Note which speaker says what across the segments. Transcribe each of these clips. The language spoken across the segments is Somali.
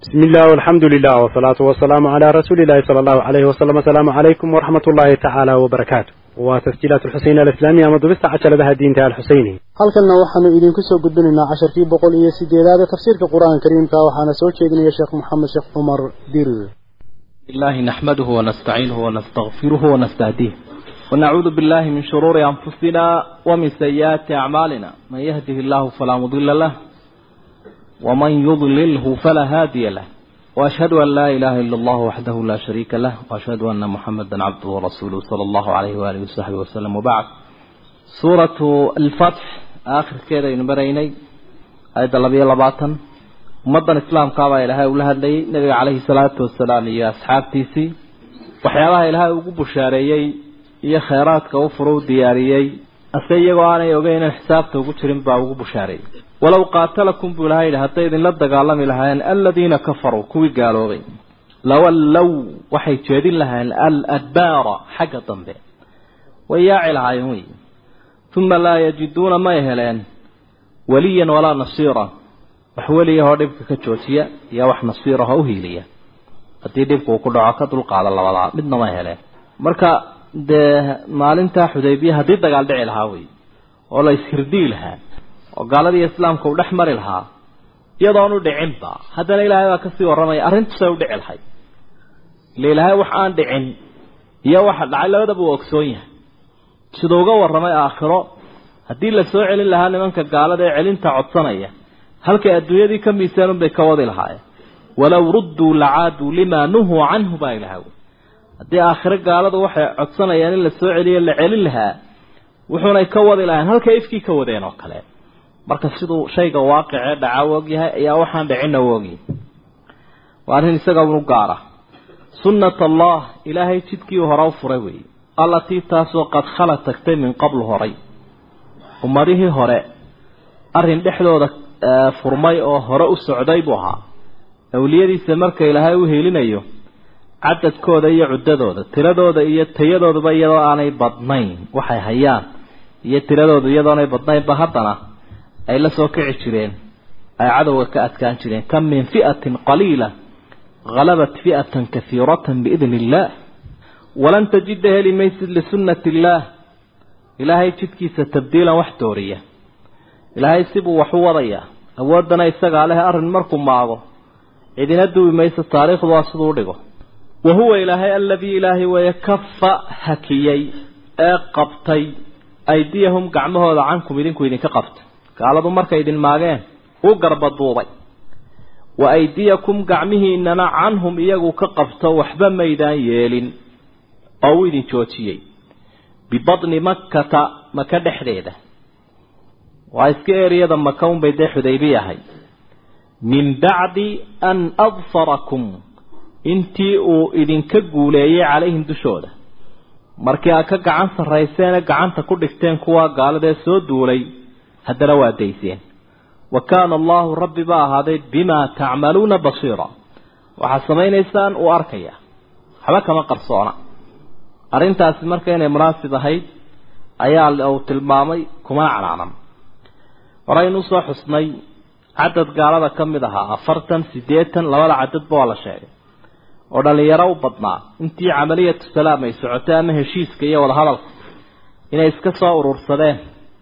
Speaker 1: بسم الله والحمد لله والصلاة والسلام على رسول الله صلى الله عليه وسلم السلام عليكم ورحمة الله تعالى وبركاته وتسجيلات الحسين الإسلامية مضبست عشر لها الدين تعالى الحسيني
Speaker 2: halkanna waxaanu idinku soo gudbinaynaa casharkii boqol iyo sideedaad ee tafsiirka qur-aanka kariimka waxaana soo jeedinaya sheekh maxamed sheekh cumar dirir
Speaker 3: الله نحمده ونستعينه ونستغفره ونستهديه ونعوذ بالله من شرور أنفسنا ومن سيئات أعمالنا من يهده الله فلا مضل له ومن يضلله فلا هادي له وأشهد أن لا إله إلا الله وحده لا شريك له وأشهد أن محمدا عبده ورسوله صلى الله عليه وآله وصحبه وسلم وبعد سورة الفتح آخر كده ينبريني آية اللبية لباطن ummaddan islaamkaabaa ilaahay ula hadlayay nabiga caleyhi salaatu wasalaam iyo asxaabtiisii waxyaabaha ilaahay ugu bushaareeyey iyo kheyraadka u furo u diyaariyey ase iyagoo aanay ogeyn inaan xisaabta ugu jirin baa ugu bushaareeyey walow qaatalakum buu ilahay yidhi hadday idinla dagaalami lahaayeen aladiina kafaruu kuwii gaaloobay lawallow waxay jeedin lahaayeen aladbaara xagga dambe way yaaci lahaayeen wey uma laa yajiduuna may heleen waliyan walaa nasiira wax weliyahoo dhibka ka joojiya iyo wax nasiirahoo uhiiliya haddii dhibka uu ku dhaco ka dulqaada labadaa midna ma heleen marka dee maalintaa xudaybiya haddii dagaal dhici lahaa wey oo la ishirdii lahaa oo gaaladii islaamka uu dhex mari lahaa iyadoonu dhicinba haddana ilaahay baa kasii warramaya arrintusay u dhici lahay ile ilaahay wax aan dhicin iyo waxa dhacay labadaba uu ogsoon yahay siduu uga warramay aakhiro haddii la soo celin lahaa nimanka gaalada ee celinta codsanaya halkay adduunyadii ka miisaan bay ka wadi lahaayeen walow rudduu lacaaduu limaa nuhuu canhu baa ilaha haddii aakhiro gaaladu waxay codsanayaan in la soo celiyo la celin lahaa wuxuunay ka wadi lahayn halkay ifkii ka wadeen oo kale marka siduu shayga waaqicee dhaca u ogyahay ayaa waxaan dhicinna u ogyahay waa arrin isaga unu gaara sunnat allah ilaahay jidkii hore u furay weeye allatii taasoo qad khala tagtay min qablu horay ummadihii hore arrin dhexdooda furmay oo hore u socday buu ahaa awliyadiisa marka ilaahay u helinayo cadadkooda iyo cuddadooda tiradooda iyo tayadooduba iyadoo aanay badnayn waxay hayaan iyo tiradoodu iyadoonay badnaynba haddana ay la soo kici jireen ay cadowga ka adkaan jireen kam min fi'atin qaliila halabat fi'atan kahiiratan biidni illaah walan tajida heli maysid lisunnati illaah ilaahay jidkiisa tabdiilan wax dooriya ilaahay sibuu wax u wadayaa awooddana isagaa leh arrin markuu maago cidina duwi mayso taariikhdu waa siduu u dhigo wa huwa ilaahay aladii ilaahay weeye kafa hakiyey ee qabtay aydiyahum gacmahooda cankum idinku idinka qabta gaaladu markay idin maageen u garbaduubay wa aydiyakum gacmihiinana canhum iyagu ka qabto waxba maydaan yeelin oo u idin joojiyey bibadni makkata maka dhexdeeda waa iska eriyada maka unbay dee xudaybi ahay min bacdi an adfarakum intii uu idinka guuleeyey calayhim dushooda markii aad ka gacan sarrayseene gacanta ku dhigteen kuwa gaaladee soo duulay haddana waa dayseen wa kaana allahu rabbi ba ahaaday bimaa tacmaluuna basiira waxaad samaynaysaan uu arkaya waxba kama qarsoona arrintaasi marka inay munaasib ahayd ayaa uu tilmaamay kumana canaanan horeynu usoo xusnay cadad gaalada ka mid ahaa afartan siddeetan labada cadadba waa la sheegay oo dhallinyaro u badnaa intii camaliyatu salaam ay socotay ama heshiiska iyo wadahadalka inay iska soo urursadeen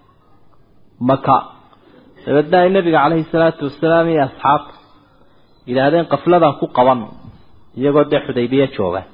Speaker 3: maka dabeedna ay nebiga caleyhi salaatu wasalaam iyo asxaabta yidhaahdeen qafladan ku qaban iyagoo dee xudaybiya jooga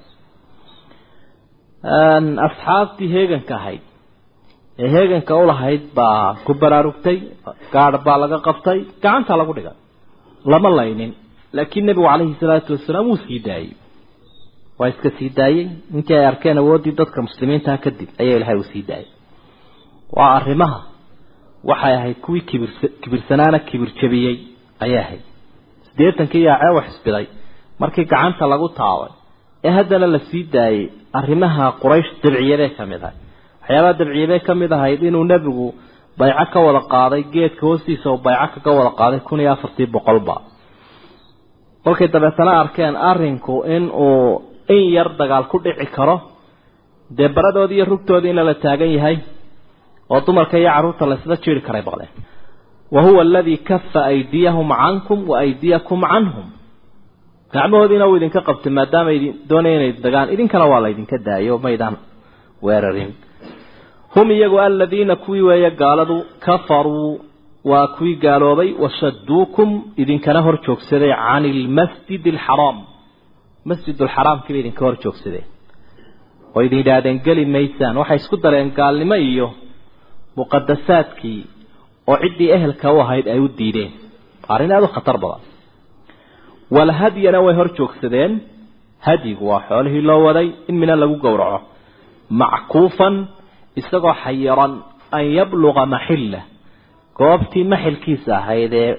Speaker 3: asxaabtii heeganka ahayd ee heeganka ulahayd baa ku baraarugtay gaadh baa laga qabtay gacanta lagu dhigay lama laynin laakiin nebigu calayhi salaatu wasalaam wuu sii daayey waa iska sii daayey intii ay arkeen awooddii dadka muslimiintaha kadib ayaa ilahay uu sii daayey waa arrimaha waxay ahayd kuwii kibir kibirsanaana kibir jabiyey ayay ahayd siddeetankii yaacee wax isbiday markii gacanta lagu taabay ee haddana la sii daayey arrimaha quraysh dabciyadee ka mid ahay waxyaabaha dabciyabay ka mid ahayd inuu nebigu bayco ka wada qaaday geedka hoostiisa uu bayco kaga wada qaaday kun iyo afartii boqolba kolkay dabeetana arkeen arrinku in uu in yar dagaal ku dhici karo dee baradoodii iyo rugtoodii in lala taagan yahay oo dumarka iyo carruurta laysla jiiri karay baqdeen wa huwa aladii kafa aydiyahum cankum wa aydiyakum canhum gacmahoodiina uu idinka qabtay maadaama idin doonaya inay dagaan idinkana waa la idinka daayo maydaan weerarin hum iyagu aladiina kuwii weeye gaaladu kafaruu waa kuwii gaaloobay washaduukum idinkana hor joogsaday cani ilmasjid alxaraam masjid alxaraamkii bay idinka hor joogsadeen oo idin yidhaahdeen geli maysaan waxay isku dareen gaalnimo iyo muqadasaadkii oo ciddii ehelka u ahayd ay u diideen arrin aada u khatar badan walhadyana way hor joogsadeen hadyigu waa xoolihii loo waday in mina lagu gowraco mackuufan isagoo xayiran an yabluqa maxilla goobtii maxilkiisa ahayd ee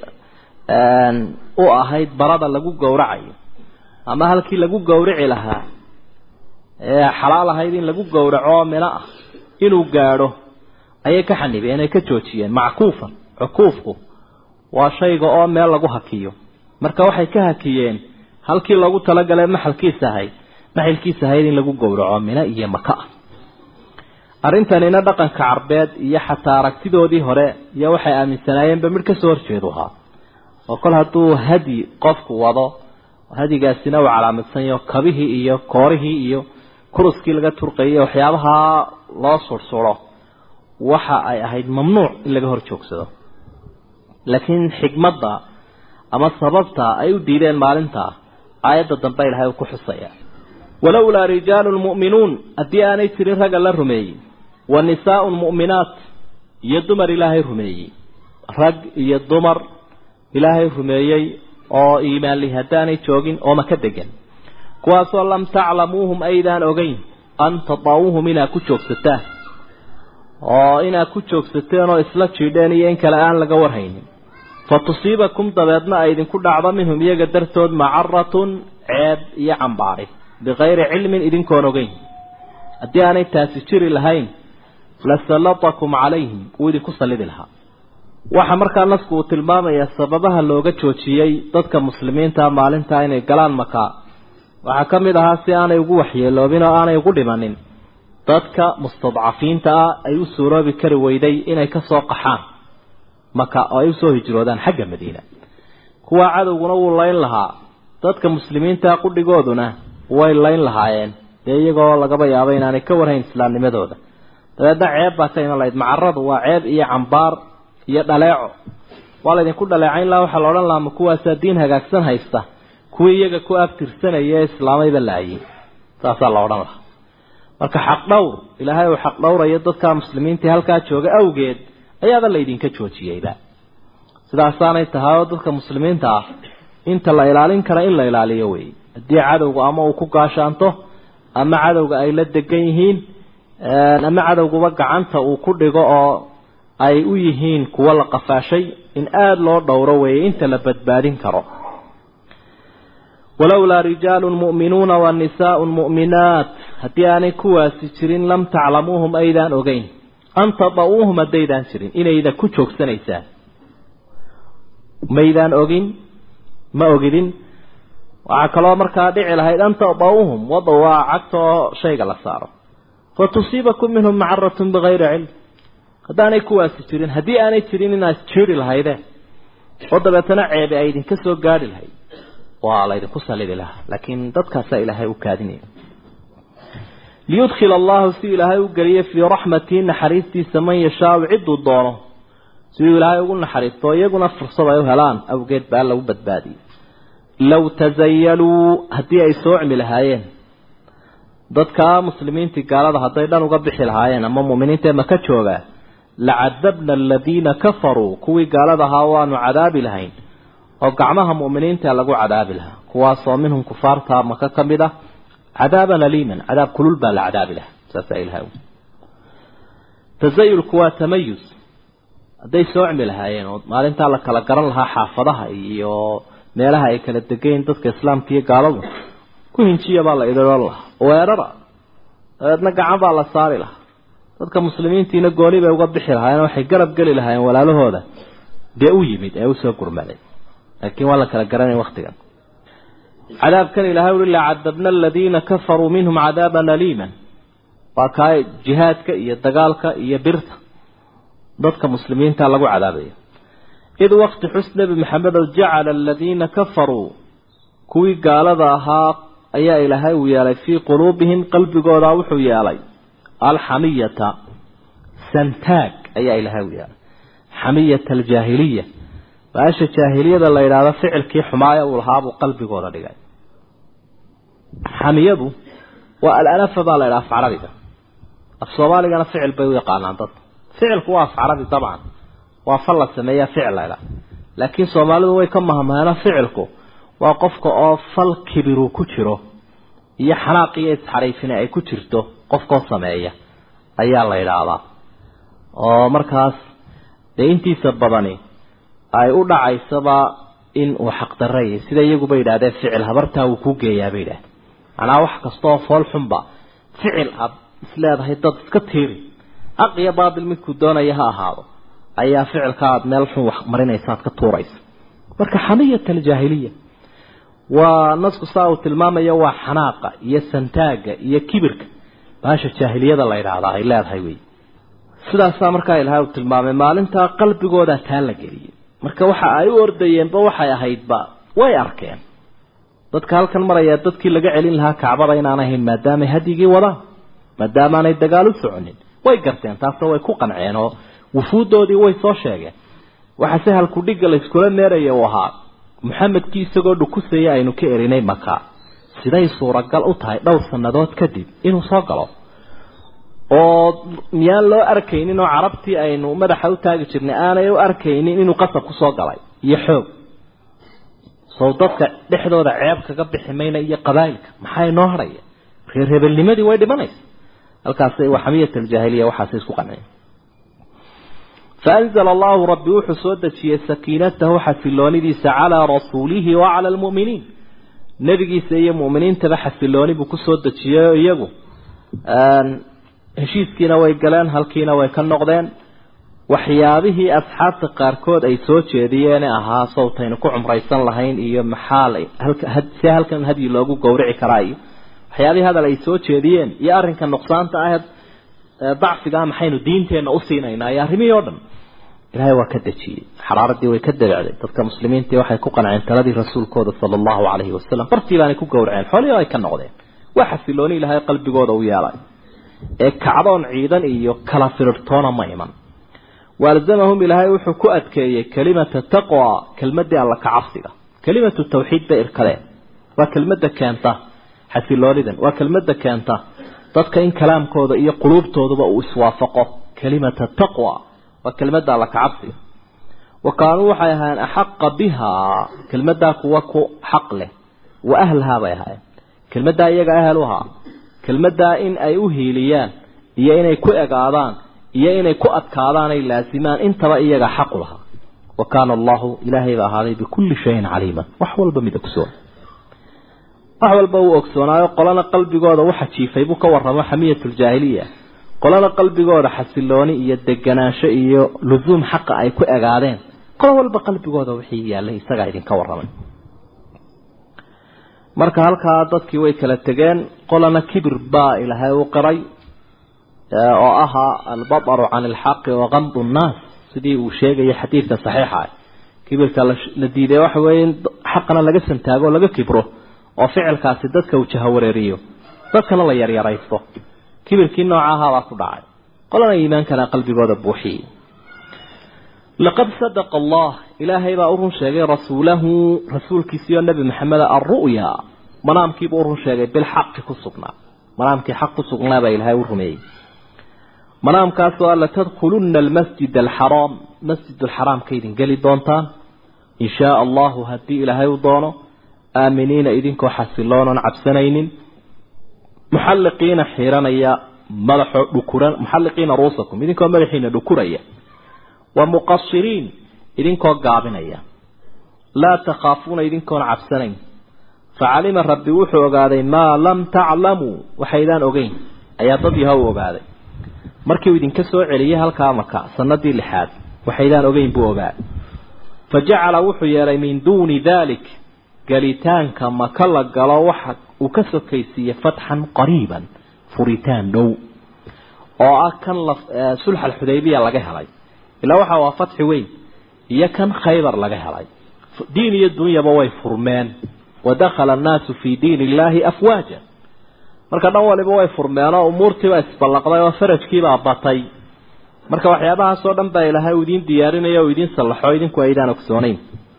Speaker 3: u ahayd barada lagu gowracayo ama halkii lagu gowrici lahaa ee xalaal ahayd in lagu gowraco mino ah inuu gaadho ayay ka xanibeen ay ka joojiyeen mackuufan cukuufku waa shayga oo meel lagu hakiyo marka waxay ka hakiyeen halkii loogu talagalay maxalkiisa ahayd maxilkiisa ahayd in lagu gowraco mino iyo maka ah arrintanina dhaqanka carbeed iyo xataa aragtidoodii hore iyo waxay aaminsanaayeenba midh kasoo horjeedu ahaa oo kol hadduu hadyi qofku wado hadigaasina uu calaamadsan yaho kabihii iyo koorihii iyo kuruskii laga turqayay waxyaabaha loo sursuro waxa ay ahayd mamnuuc in laga hor joogsado laakiin xikmadda ama sababta ay u diideen maalintaa aayadda dambe ilahay uu ku xusaya walowlaa rijaalun mu'minuun haddii aanay jirin ragga la rumeeyey wa nisaaun mu'minaat iyo dumar ilaahay rumeeyey rag iyo dumar ilaahay rumeeyey oo iimaan li haddaanay joogin oo maka degan kuwaasoo lam taclamuuhum aydaan ogeyn an tadaawuhum inaad ku joogsataan oo inaad ku joogsateen oo isla jiidheen iyo in kale aan laga warhaynin fa tusiibakum dabeedna ay idinku dhacdo minhum iyaga dartood macaratun ceeb iyo cambaari bikayri cilmin idinkoon ogeyn haddii aanay taasi jiri lahayn lasallatakum calayhim wuu idinku sallidi lahaa waxaa markaa nasku uu tilmaamayaa sababaha looga joojiyey dadka muslimiinta maalintaa inay galaan makaa waxaa ka mid ahaa si aanay ugu waxyeeloobin oo aanay ugu dhimanin dadka mustadcafiinta ah ay u suuroobi kari weyday inay ka soo qaxaan maka oo ay usoo hijroodaan xagga madiina kuwaa cadowguna wuu layn lahaa dadka muslimiinta qudhigooduna way layn lahaayeen dee iyagoo lagaba yaabo inaanay ka warhayn islaamnimadooda dabeedna ceeb baa ka iman lahayd macaradu waa ceeb iyo cambaar iyo dhaleeco waa laydinku dhaleecayn laha waxaa la odhan lahaa ma kuwaasaa diin hagaagsan haysta kuwii iyaga ku abtirsanaya ee islaamayba laayay saasaa la odhan lahaa marka xaq dhowr ilaahay uu xaq dhowrayo dadka muslimiintii halkaa jooga awgeed ayaaba laydinka joojiyeyba sidaasaanay tahay oo dadka muslimiinta ah inta la ilaalin kara in la ilaaliyo wey haddii cadowga ama uu ku gaashaanto ama cadowga ay la degan yihiin ama cadowguba gacanta uu ku dhigo oo ay u yihiin kuwo la qafaashay in aada loo dhowro weeye inta la badbaadin karo walowlaa rijaalun mu'minuuna wa nisaaun mu'minaat haddii aanay kuwaasi jirin lam taclamuuhum aydaan ogeyn an tada'uuhum haddaydaan jirin inayda ku joogsanaysaan maydaan ogin ma ogidin waxaa kaloo markaa dhici lahayd an tada'uuhum wada waa cagta oo shayga la saaro fa tusiibakum minhum macaratun bikayri cilm haddaanay kuwaasi jirin haddii aanay jirin inaad jiri lahaydeen oo dabeetana ceebe ay idinka soo gaadhi lahayd waa laydinku sallidi lahaa laakiin dadkaasaa ilaahay u kaadinaya liyudkhila allahu si ilaahay u geliyo fii raxmatihi naxariistiisa man yashaau cidduu doono siduu ilaahay ugu naxariisto iyaguna fursad ay u helaan awgeed baa lagu badbaadiyey low tasayaluu haddii ay soocmi lahaayeen dadka muslimiintii gaalada hadday dhan uga bixi lahaayeen ama mu'miniinta maka joogaa lacadabna aladiina kafaruu kuwii gaalada ahaa waanu cadaabi lahayn oo gacmaha mu'miniinta lagu cadaabi lahaa kuwaasoo minhum kufaarta maka ka mid ah cadaaban aliiman cadaab kulul baa la cadaabi lahaa saasaa ilahay tasayulku waa tamayus hadday soocmi lahaayeen oo maalintaa la kala garan lahaa xaafadaha iyo meelaha ay kala degayn dadka islaamka iyo gaaladu ku hinjiya baa la idhiran lahaa weerara dabeedna gacan baa la saari lahaa dadka muslimiintiina gooni bay uga bixi lahaayeen waxay garab geli lahaayeen walaalahooda dee u yimid ee usoo gurmaday laakiin waa la kala garanay waktigan cadaabkan ilahay ui lacadabna aladiina kafaruu minhum cadaaban aliiman waa kaa jihaadka iyo dagaalka iyo birta dadka muslimiinta lagu cadaabayo id wakti xus nebi maxamedow jacala aladiina kafaruu kuwii gaalada ahaa ayaa ilaahay uu yeelay fii quluubihim qalbigooda wuxuu yeelay alxamiyata santaag ayaa ilaahay u yeelay xamiyata aljaahiliya baasha jaahiliyada la yidhaahdo ficilkii xumaaya uu lahaabuu qalbigooda dhigay xamiyadu waa alanafa baa la yidhaha af carabiga af soomaaligana ficil bay u yaqaanaan dadka ficilku waa af carabi dabcan waa fal la sameeyaa ficil la ydhaha laakiin soomaalidu way ka mahmaheeno ficilku waa qofka oo fal kibiru ku jiro iyo xanaaq iyo isxariifina ay ku jirto qofkoo sameeya ayaa la yidhaahdaa oo markaas dee intiisa badani ay u dhacaysaba in uu xaqdarray sida iyaguba yidhahdeen ficil habartaa wuu ku geeyaa bay yidhahdeen macnaa wax kastaoo fool xunba ficil aad isleedahay dad iska tiiri xaq iyo baatil midkuu doonaya ha ahaado ayaa ficilka aad meel xun wax marinaysa aad ka tuuraysa marka xamiyat aljaahiliya waa nasku saa uu tilmaamayo waa xanaaqa iyo santaaga iyo kibirka baasha jaahiliyada la yidhaahdaa ay leedahay wey sidaasaa markaa ilahay uu tilmaamay maalintaa qalbigooda taa la geliyay marka waxa ay u ordayeenba waxay ahaydba way arkeen dadka halkan maraya dadkii laga celin lahaa kacbada inaan ahayn maadaamay hadyigii wadaan maadaamaanay dagaal u soconin way garteen taasoo way ku qanceen oo wufuuddoodii way soo sheegeen waxa se halku dhigga layskula neeraya uu ahaa maxamedkii isagoo dhukusaya aynu ka erinay maka siday suuragal u tahay dhowr sannadood kadib inuu soo galo oo miyaan loo arkaynin oo carabtii aynu madaxa u taagi jirnay aanay u arkaynin inuu qasab ku soo galay iyo xoog sow dadka dhexdooda ceeb kaga bixi mayna iyo qabaa'ilka maxaa inoo hadhaya reer hebelnimadii way dhimanaysa halkaas waa xamiyat aljaahiliya waxaasay isku qanceen فأنزل الله ربي وحسود سكينته حفلونيديس على رسوله وعلى المؤمنين نبي سي مؤمنين تبع حفلوني بكسود يجو heshiiskiina way galeen halkiina way ka noqdeen waxyaabihii asxaabta qaarkood ay soo jeediyeen ahaa sawtaynu ku cumraysan lahayn iyo maxaa si halkan hadyi loogu gowrici karaa iyo waxyaabihii hadal ay soo jeediyeen iyo arrinka nuqsaanta ah dacfigaa maxaynu diinteenna u siinaynaa iyo arrimihii oo dhan ilaahay waa ka dejiyey xaraaradii way ka dabacday dadka muslimiintii waxay ku qanceen taladii rasuulkooda sala allahu calayhi wasalam bartii baanay ku gowraceen xoolihii ay ka noqdeen waa xasilooni ilaahay qalbigooda u yeelay ee kacdoon ciidan iyo kala firirtoona ma iman waalzamahum ilaahay wuxuu ku adkeeyey kelimata taqwa kelmadii alla ka cabsiga kelimatu tawxiid bay irkadeen waa kelmadda keenta xasiloonidan waa kelmadda keenta dadka in kalaamkooda iyo quluubtooduba uu iswaafaqo kelimata taqwa waa kelmadda alla ka cabsiga wa kaanuu waxay ahaayeen axaqa bihaa kelmaddaa kuwa ku xaq leh wa ahlahaa bay ahaayeen kelmaddaa iyaga ahel u ahaa kelmaddaa in ay u hiiliyaan iyo inay ku egaadaan iyo inay ku adkaadaan ay laasimaan intaba iyaga xaqu lahaa wa kaana allahu ilaahay ba ahaaday bikulli shayin caliiman wax walba mid ogsoon wax walba uu ogsoonaayo qolana qalbigooda waxa jiifay buu ka warramo xamiyatuljaahiliya qolana qalbigooda xasilooni iyo deganaansho iyo lusuum xaqa ay ku egaadeen qolo walba qalbigooda wixii yaallay isagaa idinka warramay marka halkaa dadkii way kala tegeen qolana kibir baa ilaahay u qiray oo ahaa albataru can ilxaqi wakamdu nnaas sidii uu sheegayay xadiidka saxiixa kibirka la diiday waxa weeye xaqana laga santaago o laga kibro oo ficilkaasi dadka uu jahawareeriyo dadkana la yaryaraysto kibirkii noocahabaa ku dhacay qolana iimaankana qalbigooda buuxiyey laqad sadaqa allah ilaahay baa u run sheegay rasuulahu rasuulkiisiiyo nebi maxameda alru'ya manaamkiibuu u run sheegay bilxaqi ku sugnaa manaamkii xaq ku sugnaa baa ilaahay u rumeeyey manaamkaasoo alla tadkhulunna almasjid alxaraam masjid alxaraamka idin geli doontaan in shaa allahu haddii ilaahay u doono aaminiina idinkoo xasiloonan cabsanaynin muxalliqiina xiiranaya madaxoo dhukuran muxalliqiina ruusakum idinkoo madaxiina dhukuraya wa muqasiriin idinkoo gaabinaya laa takhaafuuna idinkoon cabsanayn facalima rabbi wuxuu ogaaday maa lam taclamuu waxaydaan ogeyn ayaa dad yahow ogaaday markii uu idinka soo celiyey halkaa maka sanadii lixaad waxaydaan ogeyn buu ogaa fa jacala wuxuu yeelay min duuni daalik galitaanka maka la galo waxa uu ka sokaysiiyey fatxan qariiban furitaan dhow oo ah kan sulx alxudaybiya laga helay ilaa waxa waa fatxi weyn iyo kan khaybar laga helay diin iyo dunyaba way furmeen wadakhala annaasu fii diin illaahi afwaaja marka dhan waliba way furmeenoo umuurtiibaa isballaqday oo farajkiibaa batay marka waxyaabahaasoo dhan baa ilaahay uu idiin diyaarinaya oo idiin sallaxo idinku aydaan ogsoonayn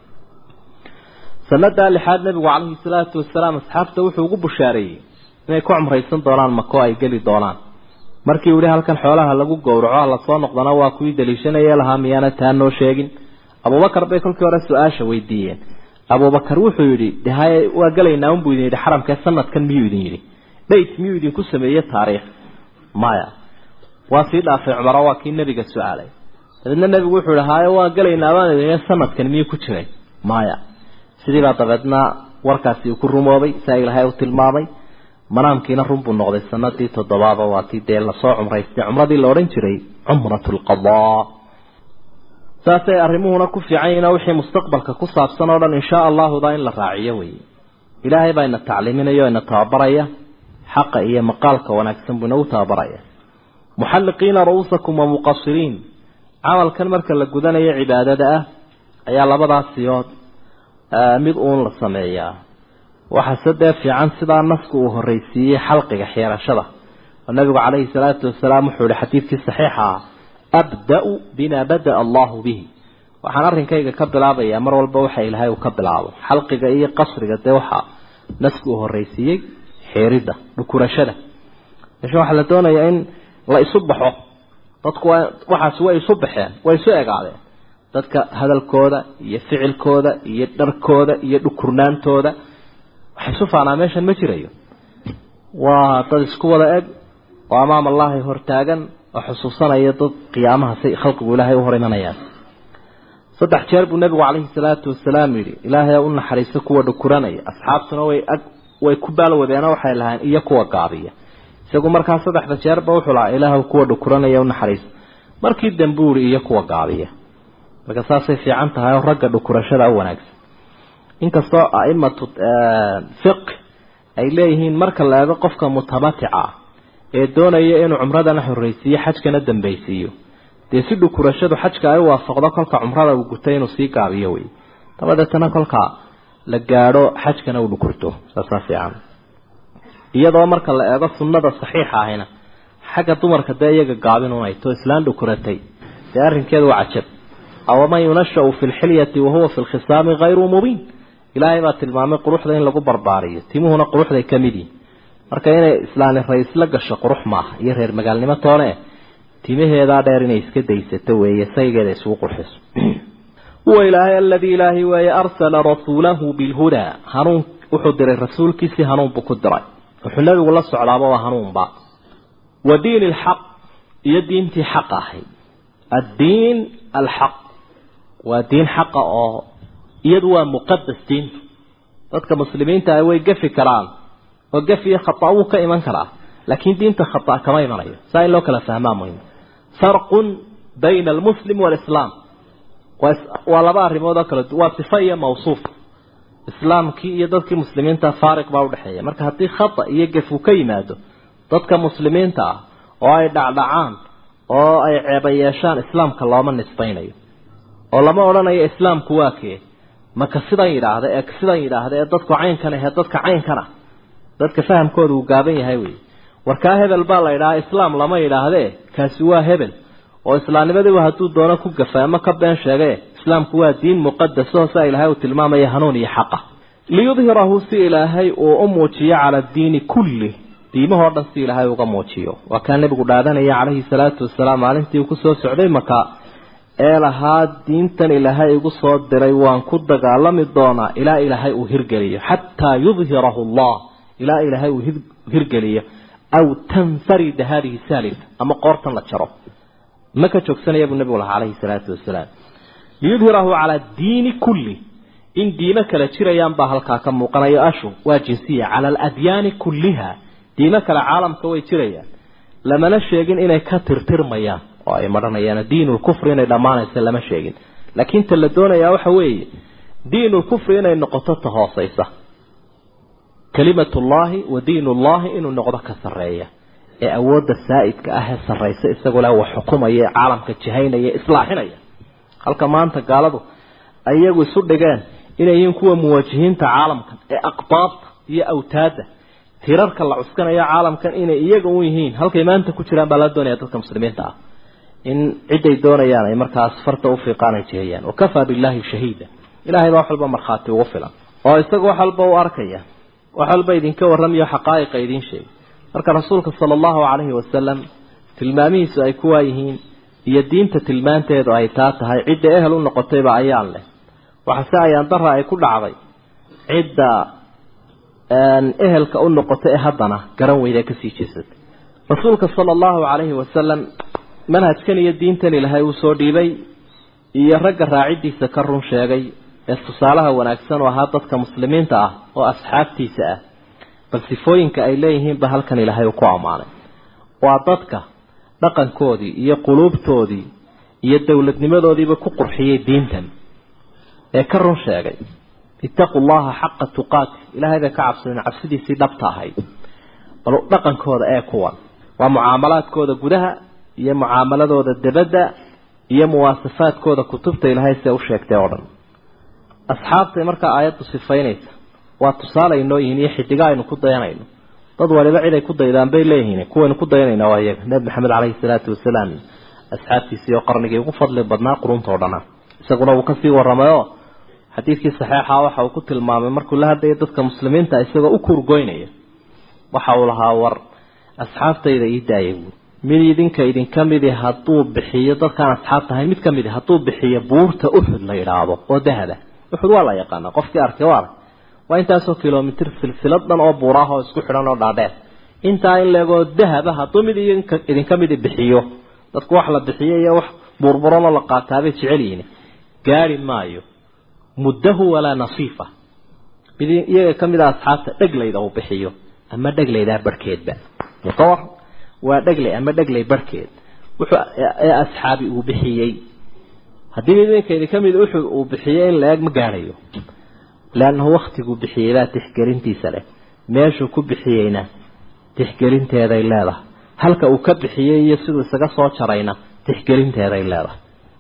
Speaker 3: sanadaa lixaad nabigu calayhi salaatu wasalaam asxaabta wuxuu ugu bushaareeyey inay ku cumraysan doonaan mako ay geli doonaan markii uu yihi halkan xoolaha lagu gowraco lasoo noqdana waa kuwii daliishanaya lahaa miyaana taa noo sheegin abubakar bay kolkii hore su-aasha weydiiyeen abubakar wuxuu yidhi haye waa gelaynaa unbuu idin yidhi xaramkee sanadkan miyuu idin yidhi dhayt miyuu idinku sameeye taariikh maya waa sii dhaafay cumaro waa kii nebiga su-aalay dabeedna nebigu wuxuu yihi haye waa gelaynaa baan idin sanadkan miyuu ku jiray maya sidiibaa dabeedna warkaasi uu ku rumoobay saa ilaahay u tilmaamay manaamkiina run buu noqday sanadii toddobaaba waa tii dee lasoo cumraystay cumradii la odhan jiray cumrat lqadaa saasay arrimuhuna ku fiican yihiin wixii mustaqbalka ku saabsan oo dhan inshaa allahuda in la raaciyo weeye ilaahay baa ina tacliiminaya o ina tababaraya xaqa iyo maqaalka wanaagsan buu inagu tababaraya muxalliqiina ru'uusakum wa muqasiriin camalkan marka la gudanayo cibaadada ah ayaa labadaas siyood mid uun la sameeyaa waxaase dee fiican sidaa nasku uu horreysiiyey xalqiga xeerashada oo nabigu calayhi salaatu wasalaam wuxuu yihi xadiidkii saxiixa ah abda-u bima bada allahu bihi waxaan arrinkayga ka bilaabayaa mar walba waxa ilaahay uu ka bilaabo xalqiga iyo qasriga dee waxaa nasku uu horreysiiyey xeeridda dhukurashada meesha waxaa la doonayaa in la isu baxo dadku waa waxaasi way isu baxeen way isu egaadeen dadka hadalkooda iyo ficilkooda iyo dharkooda iyo dhukurnaantooda waxay isu faanaa meeshan ma jirayo waa dad isku wada eg oo amaam allahi hortaagan oo xusuusanaya dad qiyaamaha say khalqigu ilaahay u hor imanayaan saddex jeer buu nebigu calayhi salaatu wasalaam yidhi ilaahay u naxariiso kuwa dhukuranaya asxaabtuna way ag way ku baalwadeenoo waxay lahayn iyo kuwa gaabiya isagu markaa saddexda jeerba wuxuu lahaa ilaahw kuwa dhukuranaya u naxariiso markii dambe u yihi iyo kuwa gaabiya marka saasay fiican tahay oo ragga dhukurashada u wanaagsan inkastoo aimatu fiq ay leeyihiin marka la eego qofka mutamatica ee doonaya inuu cumradana horreysiiyo xajkana dambaysiiyo dee si dhukurashadu xajka ay u waafaqdo kolka cumrada uu gutay inuu sii gaabiyo wey dabadeetana kolka la gaadho xajkana uu dhukurto saasaa fiican iyadoo marka la eego sunnada saxiixa ahina xagga dumarka dee iyaga gaabin unay to islaan dhukuratay dee arrinkeedu waa cajab awaman yunashau fi lxilyati wahuwa fi lkhisaami hayru mubiin ilaahay baa tilmaamay quruxda in lagu barbaariyo timuhuna quruxday ka mid yihin marka inay islaani ra-isla gasho qurux maaha iyo reer magaalnimo toone timaheedaa dheer inay iska daysato weeye saygeeda isugu qurxiso huwa ilaahay aladii ilaahay weeye arsala rasuulahu bilhudaa hanuun wuxuu diray rasuulkiisii hanuun buu ku diray wuxuu nabigu la socdaaba waa hanuunba wa diin alxaq iyo diintii xaq ahayd addiin alxaq waa diin xaqa oo iyadu waa muqadas diintu dadka muslimiinta ah way gafi karaan oo gafiyo khata wuu ka iman karaa laakiin diinta khata kama imanayo saa in loo kala fahmaa muhim farqun bayna almuslim waalislaam waa laba arrimood oo kala waa sifa iyo mawsuuf islaamkii iyo dadkii muslimiinta faariq baa udhexeeya marka haddii khata iyo gaf uu ka yimaado dadka muslimiinta ah oo ay dhacdhacaan oo ay ceeba yeeshaan islaamka looma nisbaynayo oo lama odhanayo islaamku waa kee maka sidan yidhaahda ee sidan yidhaahda ee dadku caynkan ahee dadka caynkan ah dadka fahamkooda uu gaaban yahay wey warkaa hebel baa la yidhahaa islaam lama yidhaahdee kaasi waa hebel oo islaamnimadiiba hadduu doono ku gafa ama ka been sheege islaamku waa diin muqadaso saa ilaahay uu tilmaamaya hanuun iyo xaqa liyudhirahu si ilaahay uu u muujiyo cala addiini kulli diimahoo dhan si ilaahay uga muujiyo waa kaa nebigu dhaadanaya calayhi salaatu wasalaam maalintii uu kusoo socday maka ee lahaa diintan ilaahay igu soo diray waan ku dagaalami doonaa ilaa ilaahay uu hirgeliyo xataa yudhirahu allah ilaa ilaahay uu hirgeliyo aw tanfarida hadihi saalika ama qoortan la jaro ma ka joogsanaya buu nebigu lahaa calayhi salaatu wasalaam liyudhirahu calaa diini kulli in diimo kale jirayaan baa halkaa ka muuqanayo ashu waa jinsiya cala aladyaani kulliha diimo kale caalamka way jirayaan lamana sheegin inay ka tirtirmayaan oo ay madhanayaan diinulkufri inay dhammaanaysa lama sheegin laakiin ta la doonayaa waxa weeye diinulkufri inay noqoto ta hoosaysa kalimatullaahi wa diinullaahi inuu noqdo ka sarreeya ee awoodda saa'idka ah ee sarraysa isagoo leh wax xukumaya ee caalamka jihaynaya islaaxinaya halka maanta gaaladu iyagu isu dhigeen inay yihiin kuwa muwajihiinta caalamkan ee aqbaabta iyo awtaadda tirarka la cuskanayo caalamkan inay iyaga u yihiin halkay maanta ku jiraan baa la doonaya dadka muslimiinta ah in ciday doonayaan ay markaas farta u fiiqaan ay jihayaan wakafaa billahi shahiida ilaahay baa wax walba markhaati ugu filan oo isaga wax walba u arkaya wax walba idinka warramayo xaqaa'iqa idiin sheegay marka rasuulka sala allahu calayhi wasalam tilmaamihiisu ay kuwaa yihiin iyo diinta tilmaanteedu ay taa tahay cidda ehel u noqotayba ayaan leh waxase ayaan dara ay ku dhacday cidda ehelka u noqotay ee haddana garan weyda kasii jeesatay rasuulka sala allahu calayhi wasalam manhajkan iyo diintan ilaahay uu soo dhiibay iyo ragga raacidiisa ka run sheegay ee tusaalaha wanaagsan oo ahaa dadka muslimiinta ah oo asxaabtiisa ah bal sifooyinka ay leeyihiinba halkan ilaahay uu ku ammaanay waa dadka dhaqankoodii iyo quluubtoodii iyo dowladnimadoodiiba ku qurxiyey diintan ee ka run sheegay ittaqu llaha xaqa tuqaati ilaahay bay ka cabsadeen cabsidiisii dhabta ahayd bal dhaqankooda ee kuwan waa mucaamalaadkooda gudaha iyo mucaamaladooda debadda iyo muwaasafaadkooda kutubta ilaahay see u sheegtay oo dhan asxaabtay markaa aayaddu sifaynaysa waa tusaale aynoo yihiin iyo xidiga aynu ku dayanayno dad waliba cid ay ku daydaan bay leeyihiin kuwaynu ku dayanayna waa iyaga nebi maxamed caleyhi salaatu wasalaam asxaabtiisii oo qarnigii ugu fadli badnaa qurunta o dhana isaguna uu kasii waramayo xadiidkii saxeixa waxa uu ku tilmaamay markuu la hadlayo dadka muslimiinta isagoo u kurgoynaya waxa uu lahaa war asxaabtayda ii daayay buui mid idinka idinka midi hadduu bixiyo dadkaan asxaab tahay mid ka midi hadduu bixiyo buurta uxud la yidhaahdo oo dahaba uxud waa la yaqaana qofkii arkay waa ark waa intaasoo kilomitr silsilad dhan oo buuraah oo isku xidhan oo dhaadheer intaa in leegoo dahaba hadduu mid idinka midi bixiyo dadku wax la bixiyo iyo wax burburanoo la qaataabay jecel yihiin gaari maayo muddahu walaa nasiifa mid iyaga ka mid a asxaabta dheglayda uu bixiyo ama dheglaydaa barhkeedba mutawar waa dheglay ama dheglay barhkeed wuxuu ee asxaabi uu bixiyey haddii mid idinka idinka mid uxud uu bixiyey in la-eg ma gaadhayo leannahu waktiguu bixiyey baa tixgelintiisa leh meeshuu ku bixiyeyna tixgelinteeday leedahay halka uu ka bixiyey iyo siduu isaga soo jarayna tixgelinteeday leedahay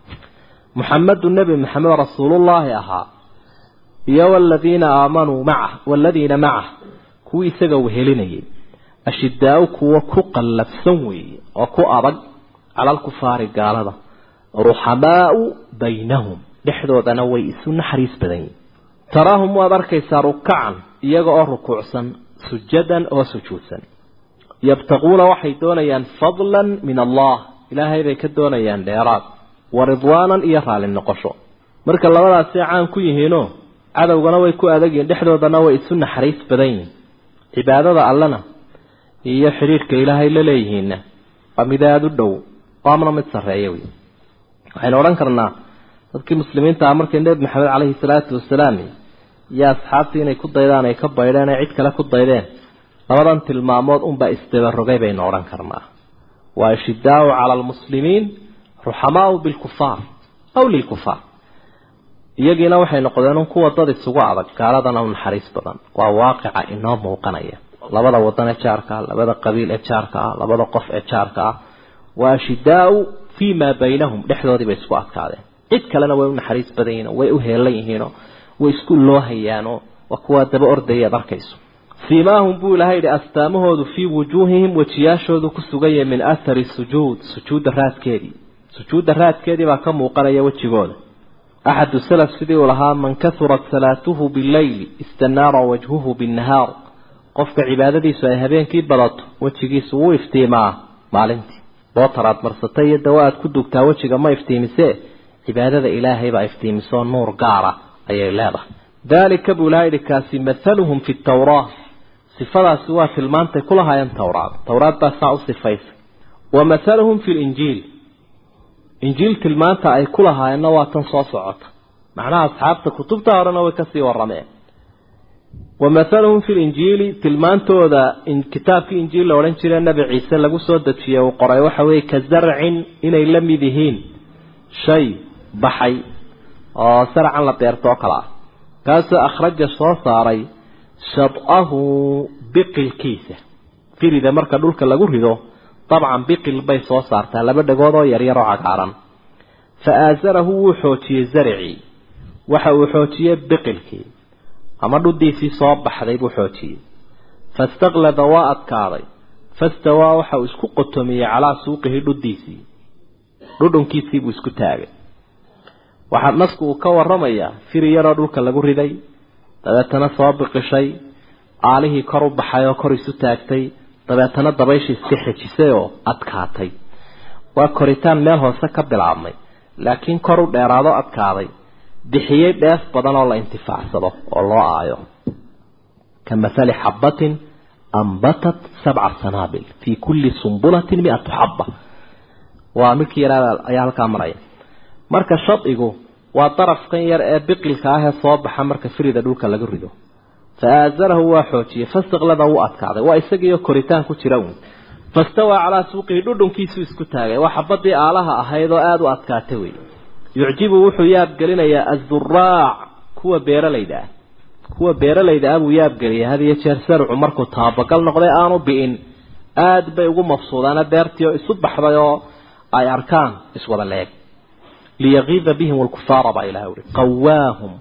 Speaker 3: muxamedu nebi maxamed rasuulullaahi ahaa iyo waladiina aamanuu macah waladiina macah kuwii isaga wehelinayay ashidaau kuwa ku qallafsan weeye oo ku adag cala alkufaari gaalada ruxamaau baynahum dhexdoodana way isu naxariis badan yihin taraahum waad arkaysaa rukacan iyaga oo rukuucsan sujadan oo sujuudsan yabtaquuna waxay doonayaan fadlan min allah ilaahay bay ka doonayaan dheeraad wa ridwaanan iyo raalli noqosho marka labadaasay caan ku yihiinoo cadowgana way ku adagyihin dhexdoodana way isu naxariis badan yihin cibaadada allena iyo xidhiidhka ilaahay la leeyihiinna waa mid aada u dhow oo amna mid sarreeya wey waxaynu odhan karnaa dadkii muslimiinta ah markay nebi maxamed caleyhi salaatu wasalaam iyo asxaabtii inay ku daydaan ay ka baydheen ay cid kale ku daydeen labadan tilmaamood unbaa isdabarogay baynu odhan karnaa waa ishidaau cala almuslimiin ruxamaau bilkufaar aw lilkufaar iyagiina waxay noqdeen un kuwa dad isugu adag gaaladana u naxariis badan waa waaqica inoo muuqanaya labada wadan ee jaarka ah labada qabiil ee jaarka ah labada qof ee jaarka ah waa shidaau fii maa baynahum dhexdoodii bay isku adkaadeen cid kalena way u naxariis badan yihiin way u heelan yihiinoo way isku loo hayaanoo waa kuwaa daba ordaya ad arkayso siimaahum buu ilahay yidhi astaamahoodu fii wujuuhihim wejiyaashoodu ku suganya min athari sujuud sujuudda raadkeedii sujuudda raadkeedii baa ka muuqanaya wejigooda axadu salaf sidii uu lahaa man kahurat salaatuhu bileyli istanaara wajhuhu binnahaar qofka cibaadadiisu ay habeenkii badato wejigiisu wuu iftiimaa maalintii bootar aad marsatay iyo dawa aad ku dugtaa wejiga ma iftiimisee cibaadada ilaahay baa iftiimisoo nuur gaara ayay leedahay daalika buu ilaha yidhi kaasi mathaluhum fi tawraa sifadaasi waa tilmaantay ku lahaayeen towraad towraad baa saa u sifaysay wa mathaluhum fi linjiil injiil tilmaanta ay ku lahaayeenna waa tan soo socota macnaha asxaabta kutubta horena way kasii warameen wa mathaluhum fi linjiili tilmaantooda kitaabkii injiil la odhan jire nebi ciise lagu soo dejiyey uu qoray waxa weeye ka zarcin inay la mid yihiin shay baxay oo sarcan la beerto oo kale ah kaasoo akhraja soo saaray shad-ahu biqilkiisa firida marka dhulka lagu rido dabcan biqil bay soo saartaa laba dhagood oo yaryar oo cagaaran fa aasarahu wuu xoojiyey zaricii waxa uu xoojiyey biqilkii ama dhuddiisii soo baxday buu xoojiyey fastaqlada waa adkaaday fastawaa waxa uu isku qotomiyey calaa suuqihi dhuddiisii dhudhunkiisii buu isku taagay waxaa nasku uu ka warramayaa firi yaroo dhulka lagu riday dabeetana soo biqishay aalihii kor u baxay oo kor isu taagtay dabeetana dabayshii iska xejisay oo adkaatay waa koritaan meel hoose ka bilaabmay laakiin kor u dheeraado adkaaday bixiyey dheef badan oo la intifaacsado oo loo aayo ka mathali xabbatin ambatat sabca sanaabil fii kulli sumbulatin mi-atu xabba waa midkii yaraa ayaa halkaa maraya marka shadigu waa darafkan yar ee biqilka ah ee soo baxa marka firida dhulka laga rido fa aazarahu waa xoojiyey fastaqlada wuu adkaaday waa isagiioo koritaan ku jira uun fastawaa calaa suuqihi dhudhunkiisuu isku taagay waa xabadii aalaha ahayd oo aada u adkaatay wey yucjibu wuxuu yaabgelinayaa azuraac kuwa beeralayda ah kuwa beeralayda ah buu yaabgeliyay had iyo jeer sarcu markuu taabagal noqday aanu bi'in aada bay ugu mafsuudaana beertii oo isu baxday oo ay arkaan iswada leeg liyagiida bihim alkufaara baa ilahay uri qawaahum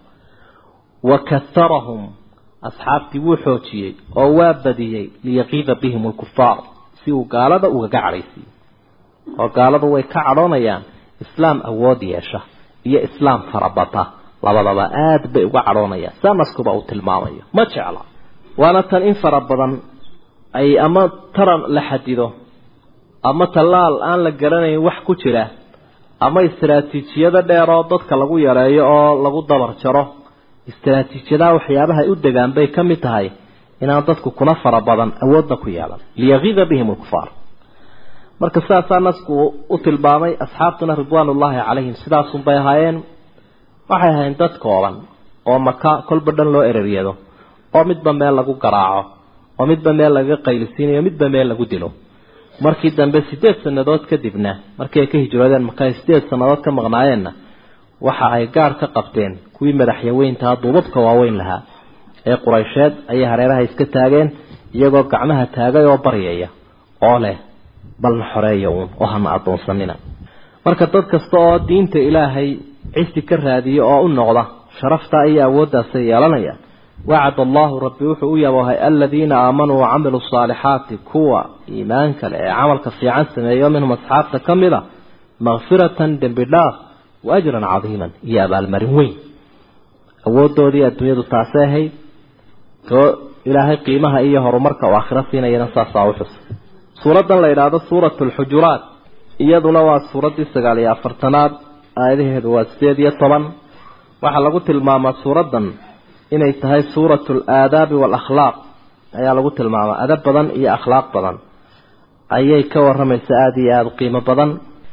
Speaker 3: wa kaharahum asxaabtii wuu xoojiyey oo waa badiyey liyaqiida bihim alkufaar si uu gaalada ugaga cadhaysiiyo oo gaaladu way ka cadhoonayaan islaam awood yeesha iyo islaam farabata labadaba aada bay uga cadhoonayaan saa naskuba uu tilmaamayo ma jecla waana tan in fara badan ay ama taran la xadido ama tallaal aan la garanayn wax ku jira ama istaraatiijiyado dheer oo dadka lagu yareeyo oo lagu dabar jaro istaraatiijiyadaha waxyaabaha ay u degaan bay ka mid tahay inaan dadku kuna fara badan awoodna ku yeelan liyagiida bihim alkufaar marka sidaasaa nasku u tilmaamay asxaabtuna ridwaanullaahi calayhim sidaasunbay ahaayeen waxay ahayn dad kooban oo maka kolba dhan loo ereryado oo midba meel lagu garaaco oo midba meel lagaga qaylisiinayo midba meel lagu dilo markii dambe sideed sannadood kadibna markii ay ka hijroodeen maka ay sideed sannadood ka maqnaayeenna waxa ay gaar ka qabteen kuwii madaxyaweyntaa duubabka waaweyn lahaa ee quraysheed ayay hareeraha iska taageen iyagoo gacmaha taagay oo baryaya oo leh balna xoreeya uun oo hana addoonsanina marka dad kasta oo diinta ilaahay cisi ka raadiya oo u noqda sharaftaa iyo awooddaasay yeelanaya wacad allahu rabbi wuxuu u yaboohay aladiina aamanuu wacamiluu saalixaati kuwa iimaanka leh ee camalka fiican sameeyo minhum asxaabta ka mid a makfiratan dembi dhaaf wa ajran cadiiman iyo abaalmarin weyn awoodoodii adduunyadu taasay ahayd too ilaahay qiimaha iyo horumarka uu aakhiro siinayana saasaa u xusay suuraddan la yidhaahdo suuratu alxujuraat iyaduna waa suuraddii sagaal iyo afartanaad aayadaheedu waa sideed iyo toban waxaa lagu tilmaamaa suuraddan inay tahay suuratu alaadaabi waalakhlaaq ayaa lagu tilmaamaa adab badan iyo akhlaaq badan ayay ka waramaysa aada iyo aada qiimo badan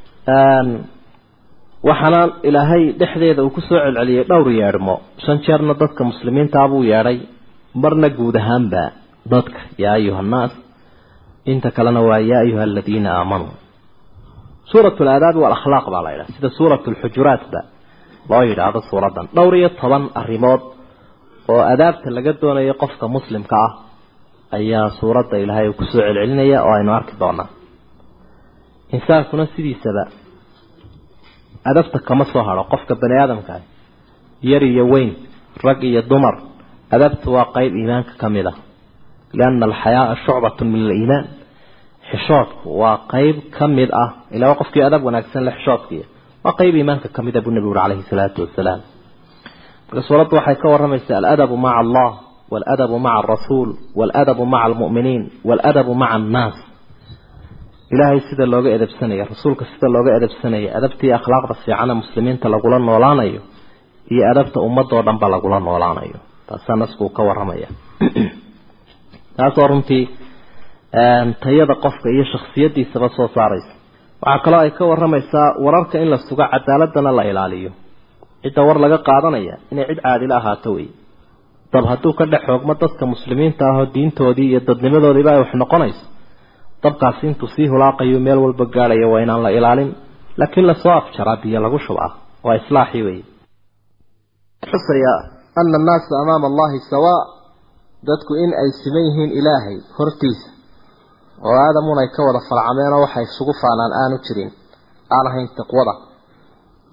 Speaker 3: waxaana ilaahay dhexdeeda uu kusoo celceliyey dhowr yeedhmo shan jeerna dadka muslimiintaa buu yeedhay marna guud ahaanba dadka yaa ayuha annaas inta kalena waa yaa ayuha aladiina aamanuu suuratu alaadaabi waalakhlaaq baa la yidhaha sida suuratu alxujuraatba loo yidhaahdo suuraddan dhowr iyo toban arrimood oo adaabta laga doonayo qofka muslimka ah ayaa suuradda ilaahay uu kusoo celcelinaya oo aynu arki doonaa insaankuna sidiisaba adabta kama soo hadho qofka bani aadamkaah yar iyo weyn rag iyo dumar adabtu waa qeyb iimaanka ka mid ah lianna alxayaaa shucbatun min aliimaan xishoodku waa qeyb ka mid ah ilaa qofkii adab wanaagsan le xishoodkiiy waa qeyb iimaanka ka mid a buu nebigu uri calayhi salaatu wasalaam marka suuraddu waxay ka warramaysaa aladabu maca allah waaladabu maca alrasuul waaladabu maca almu'miniin waaladabu maca annaas ilaahay sida looga edabsanaya rasuulka sida looga edabsanaya adabtii akhlaaqda fiicana muslimiinta lagula noolaanayo iyo adabta ummadoo dhanba lagula noolaanayo taasaa naskuu ka warramaya taasoo runtii tayada qofka iyo shaksiyadiisaba soo saaraysa waxaa kaloo ay ka warramaysaa wararka in la sugo cadaaladana la ilaaliyo cidda war laga qaadanaya inay cid caadilo ahaato wey dab hadduu ka dhex xoogmo dadka muslimiinta ahoo diintoodii iyo dadnimadoodiiba ay wax noqonayso dabkaasi intuu sii hulaaqayo meel walba gaadhayo waa inaan la ilaalin laakiin lasoo afjaraa biyo lagu shubaa waa islaaxii wey xusaya ana annaasa amaama allahi sawaa dadku in ay siman yihiin ilaahay hortiisa oo aadamun ay ka wada farcameenoo waxay isugu faanaan aanu jirin aan ahayn taqwada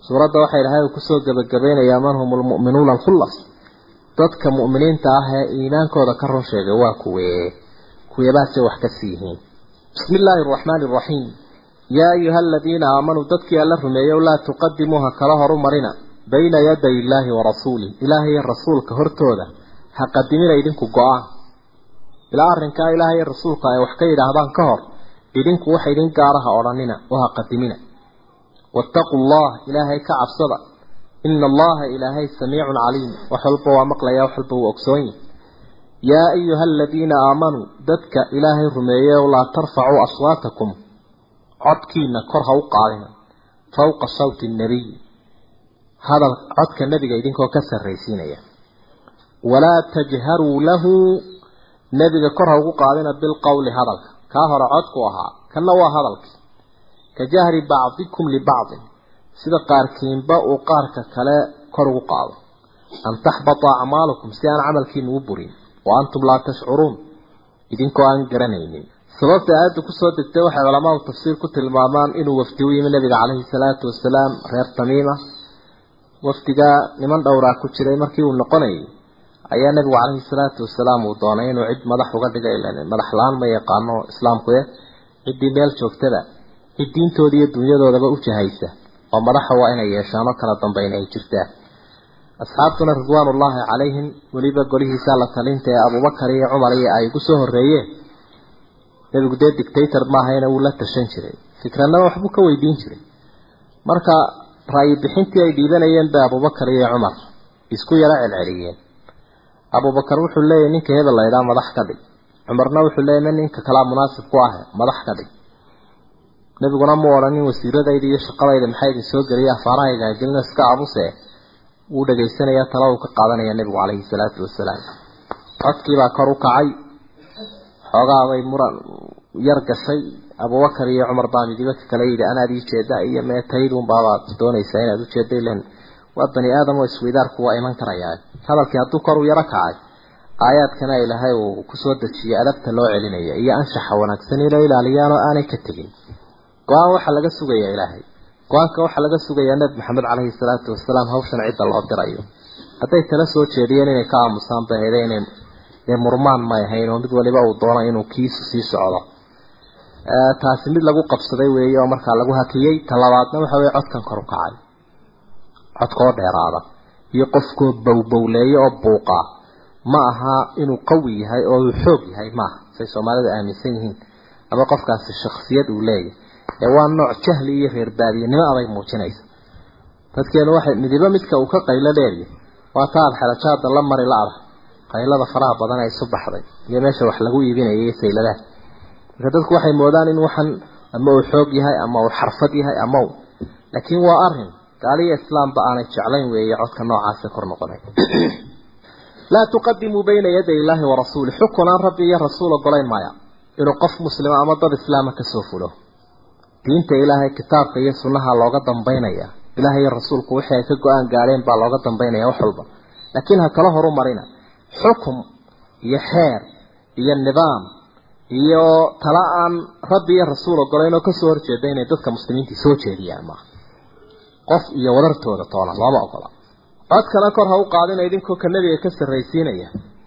Speaker 3: suuradda waxay ilahay uu kusoo gebagabaynayaa man hum lmu'minuuna alkhullas dadka mu'miniinta ah ee iimaankooda ka run sheegay waa kuwee kuweebaasay wax ka sii yihiin bismi illaahi araxmaani araxiim yaa ayuha aladiina aamanuu dadkii alla rumeeyow laa tuqadimuuha kala horu marina bayna yaday illaahi wa rasuulih ilaahay rasuulka hortooda ha qadimina idinku go-aan ilaa arrinkaa ilaahay rasuulka ay wax ka yidhaahdaan ka hor idinku waxa idin gaaraha odhanina oo ha qadimina wattaquu allah ilaahay ka cabsada ina allaha ilaahay samiicun caliim wax walba waa maqlaya wax walba wuu ogsoon yahy yaa ayuha aladiina aamanuu dadka ilaahay rumeeyeyow laa tarfacuu aswaatakum codkiina kor ha u qaadina fawqa sawti nnabiy hadal codka nebiga idinkoo ka sarraysiinaya walaa tajharuu lahu nebiga kor ha ugu qaadina bilqowli hadalka kaa hore codku ahaa kanna waa hadalkii ka jahri bacdikum libacdin sida qaarkiinba uu qaarka kale kor ugu qaado an taxbata acmaalukum si aan camalkiina u burin wa antum laa tashcuruun idinkoo aan garanaynin sababta aayadda kusoo degtay waxay culamaadu tafsiir ku tilmaamaan inuu wafdi u yimi nabiga caleyhi salaatu wasalaam reer tamiima wafdigaa niman dhowraa ku jiray markii uu noqonayay ayaa nabigu caleyhi salaatu wasalaam uu doonay inuu cid madax uga dhiga madax la-aan ma yaqaano islaamku e ciddii meel joogtada cid diintooda iyo dunyadoodaba u jahaysa oo madaxa waa inay yeeshaan oo kala dambayna ay jirtaan asxaabtuna ridwaanullaahi calayhim weliba golihiisa la talinta ee abubakar iyo cumar iyo ay ugu soo horreeyeen nebigu dee dictator maahayna wuu la tashan jiray fikradnaba waxbuu ka weydiin jiray marka ra'yi bixintii ay dhiibanayeen bay abubakar iyo cumar isku yaro celceliyeen abubakar wuxuu leeyahy ninka hebel la ydhaa madax ka dhig cumarna wuxuu leeyahy ma ninka kalaa munaasib ku ah madax ka dhig nebiguna mu odhanin wasiiradayda iyo shaqadayda maxaa idin soo geliya afaarahayga gelina iska abuse wuu dhagaysanayaa tala uu ka qaadanaya nebigu caleyhi salaatu wasalaam codkiibaa kor u kacay xoogaabay muran yar gashay abubakar iyo cumar baa midiba ka kala yidhi anaad ii jeeda iyo meetaydun baabaad doonaysaa inaad ujeeda ilan waa bani aadam oo isweydaarku waa iman karayaa hadalkii hadduu kor u yaro kacay aayaadkana ilaahay uu kusoo dejiyay adabta loo celinaya iyo anshaxa wanaagsan ilo ilaaliyaan oo aanay ka tegin go-aan waxaa laga sugayaa ilaahay go-aanka waxaa laga sugayaa nebi maxamed caleyhi salaatu wasalaam hawshan cidda loo dirayo hadday tala soo jeediyeen inay ka aamusaan bay hayde inay dee murmaan may ahayn oo mid waliba uu doono inuu kiisu sii socdo taasi mid lagu qabsaday weeye oo markaa lagu hakiyey talabaadna waxa weye codkan kor u kacay codkoo dheeraada iyo qofkoo bowbowleeya oo buuqa ma aha inuu qawi yahay oo uu xoog yahay maaha say soomaalidu aaminsan yihiin ama qofkaasi shaksiyad uu leeyahay ee waa nooc jahli iyo reer baadiyanimo abay muujinaysa dadkeenu waxay midibo midka uu ka qaylo dheeryahy waa ta aad xelajaada la mari la-da qaylada faraha badan ee isu baxday iyo meesha wax lagu iibinaya iyo sayladaha marka dadku waxay moodaan in waxan ama uu xoog yahay ama uu xarfad yahay ama u laakiin waa arin gaaliyo islaamba aanay jeclayn weeye codka noocaasa kor noqonay laa tuqadimuu bayna yaday illaahi wa rasuuli xukun aan rabbi iyo rasuul ogolayn maya inuu qof muslima ama dad islaama kasoo fulo diinta ilaahay kitaabka iyo sunnaha looga dambaynaya ilaahay iyo rasuulku wixii ay ka go-aan gaadheen baa looga dambaynaya wax walba laakiin ha kala horu marina xukum iyo xeer iyo nidaam iyo tala aan rabbi iyo rasuul ogolayn oo kasoo horjeeda inay dadka muslimiinta soo jeediyaan maaha qof iyo wadartooda toona looma ogola codkana kor ha u qaadina idinkoo ka nebiga ka sarraysiinaya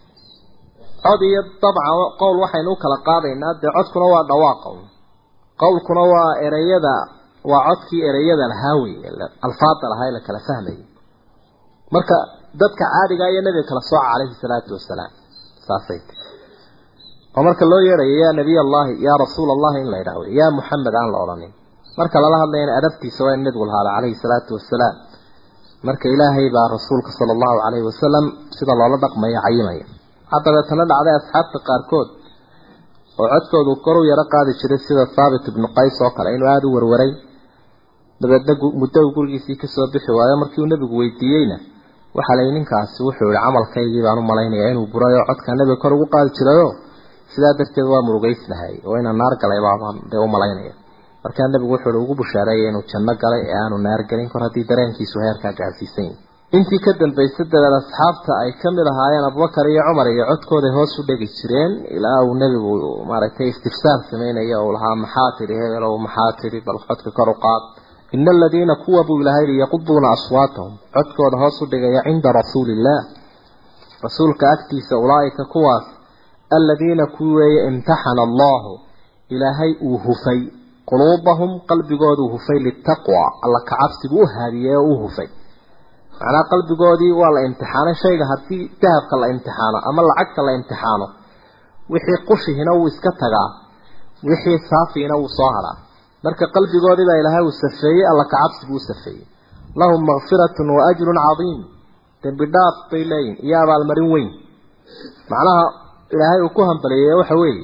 Speaker 3: cod iyo dabcan qowl waxaynu u kala qaadaynaa dee codkuna waa dhawaaqa qowlkuna waa ereyada waa codkii ereyada lahaa wey alfaada lahaa ee la kala fahmayay marka dadka caadiga iyo nabiga kala sooca calayhi salaatu wasalaam saasay oo marka loo yeerayo yaa nabiy allahi yaa rasuul allahi in la yidhaah wey yaa muxamed aan la odhanin marka lala hadlayana adabtiisa waa in nabigu lahaada calayhi salaatu wasalaam marka ilaahay baa rasuulka sala allahu calayhi wasalam sida loola dhaqmayo cayimaya waxaa dabeetana dhacday asxaabta qaarkood oo codkoodu kor u yaro qaadi jiray sida thaabit ibnu qays oo kale inuu aada u warwaray dabeedna muddo uu gurigiisii kasoo bixi waayo markii uu nebigu weydiiyeyna waxaa layi ninkaasi wuxuu yihi camalkaygii baan u malaynayaa inuu buray oo codka nebiga kor ugu qaadi jirayo sidaa darteed waa murugeysnahay oo inaan naar galay baabaan dee u malaynaya markaa nebigu wuxuu hi ugu bushaareeyay inuu janno galay ee aanu naar gelin kor haddii dareenkiisu heerkaa gaarsiisan yahy intii ka dambaysay dabeed asxaabta ay ka mid ahaayeen abubakar iyo cumar iyo codkooday hoos u dhegi jireen ilaa uu nebigu maaragtay istifsaar sameynaya uu lahaa maxaa tidhi hebel ow maxaa tidhi bal codka kor u qaad ina aladiina kuwa buu ilahay yihi yaquduuna aswaatahum codkooda hoos u dhigaya cinda rasuuli illaah rasuulka agtiisa ulaa'ika kuwaas aladiina kuwi weeye imtaxana allahu ilaahay uu hufay quluubahum qalbigooduu hufay litaqwa alla kacabsigu u haadiyey oo u hufay macnaa qalbigoodii waa la imtixaanay shayga haddii dahabka la imtixaano ama lacagta la imtixaano wixii qushihina wuu iska tagaa wixii saafiina wuu soo hadhaa marka qalbigoodii baa ilaahay uu safeeyey alla kacabsigu u safeeyey lahum makfiratun wa ajrun cadiim dembi dhaaf bay leeyihin iyo abaalmarin weyn macnaha ilaahay uu ku hambaliyey waxa weeye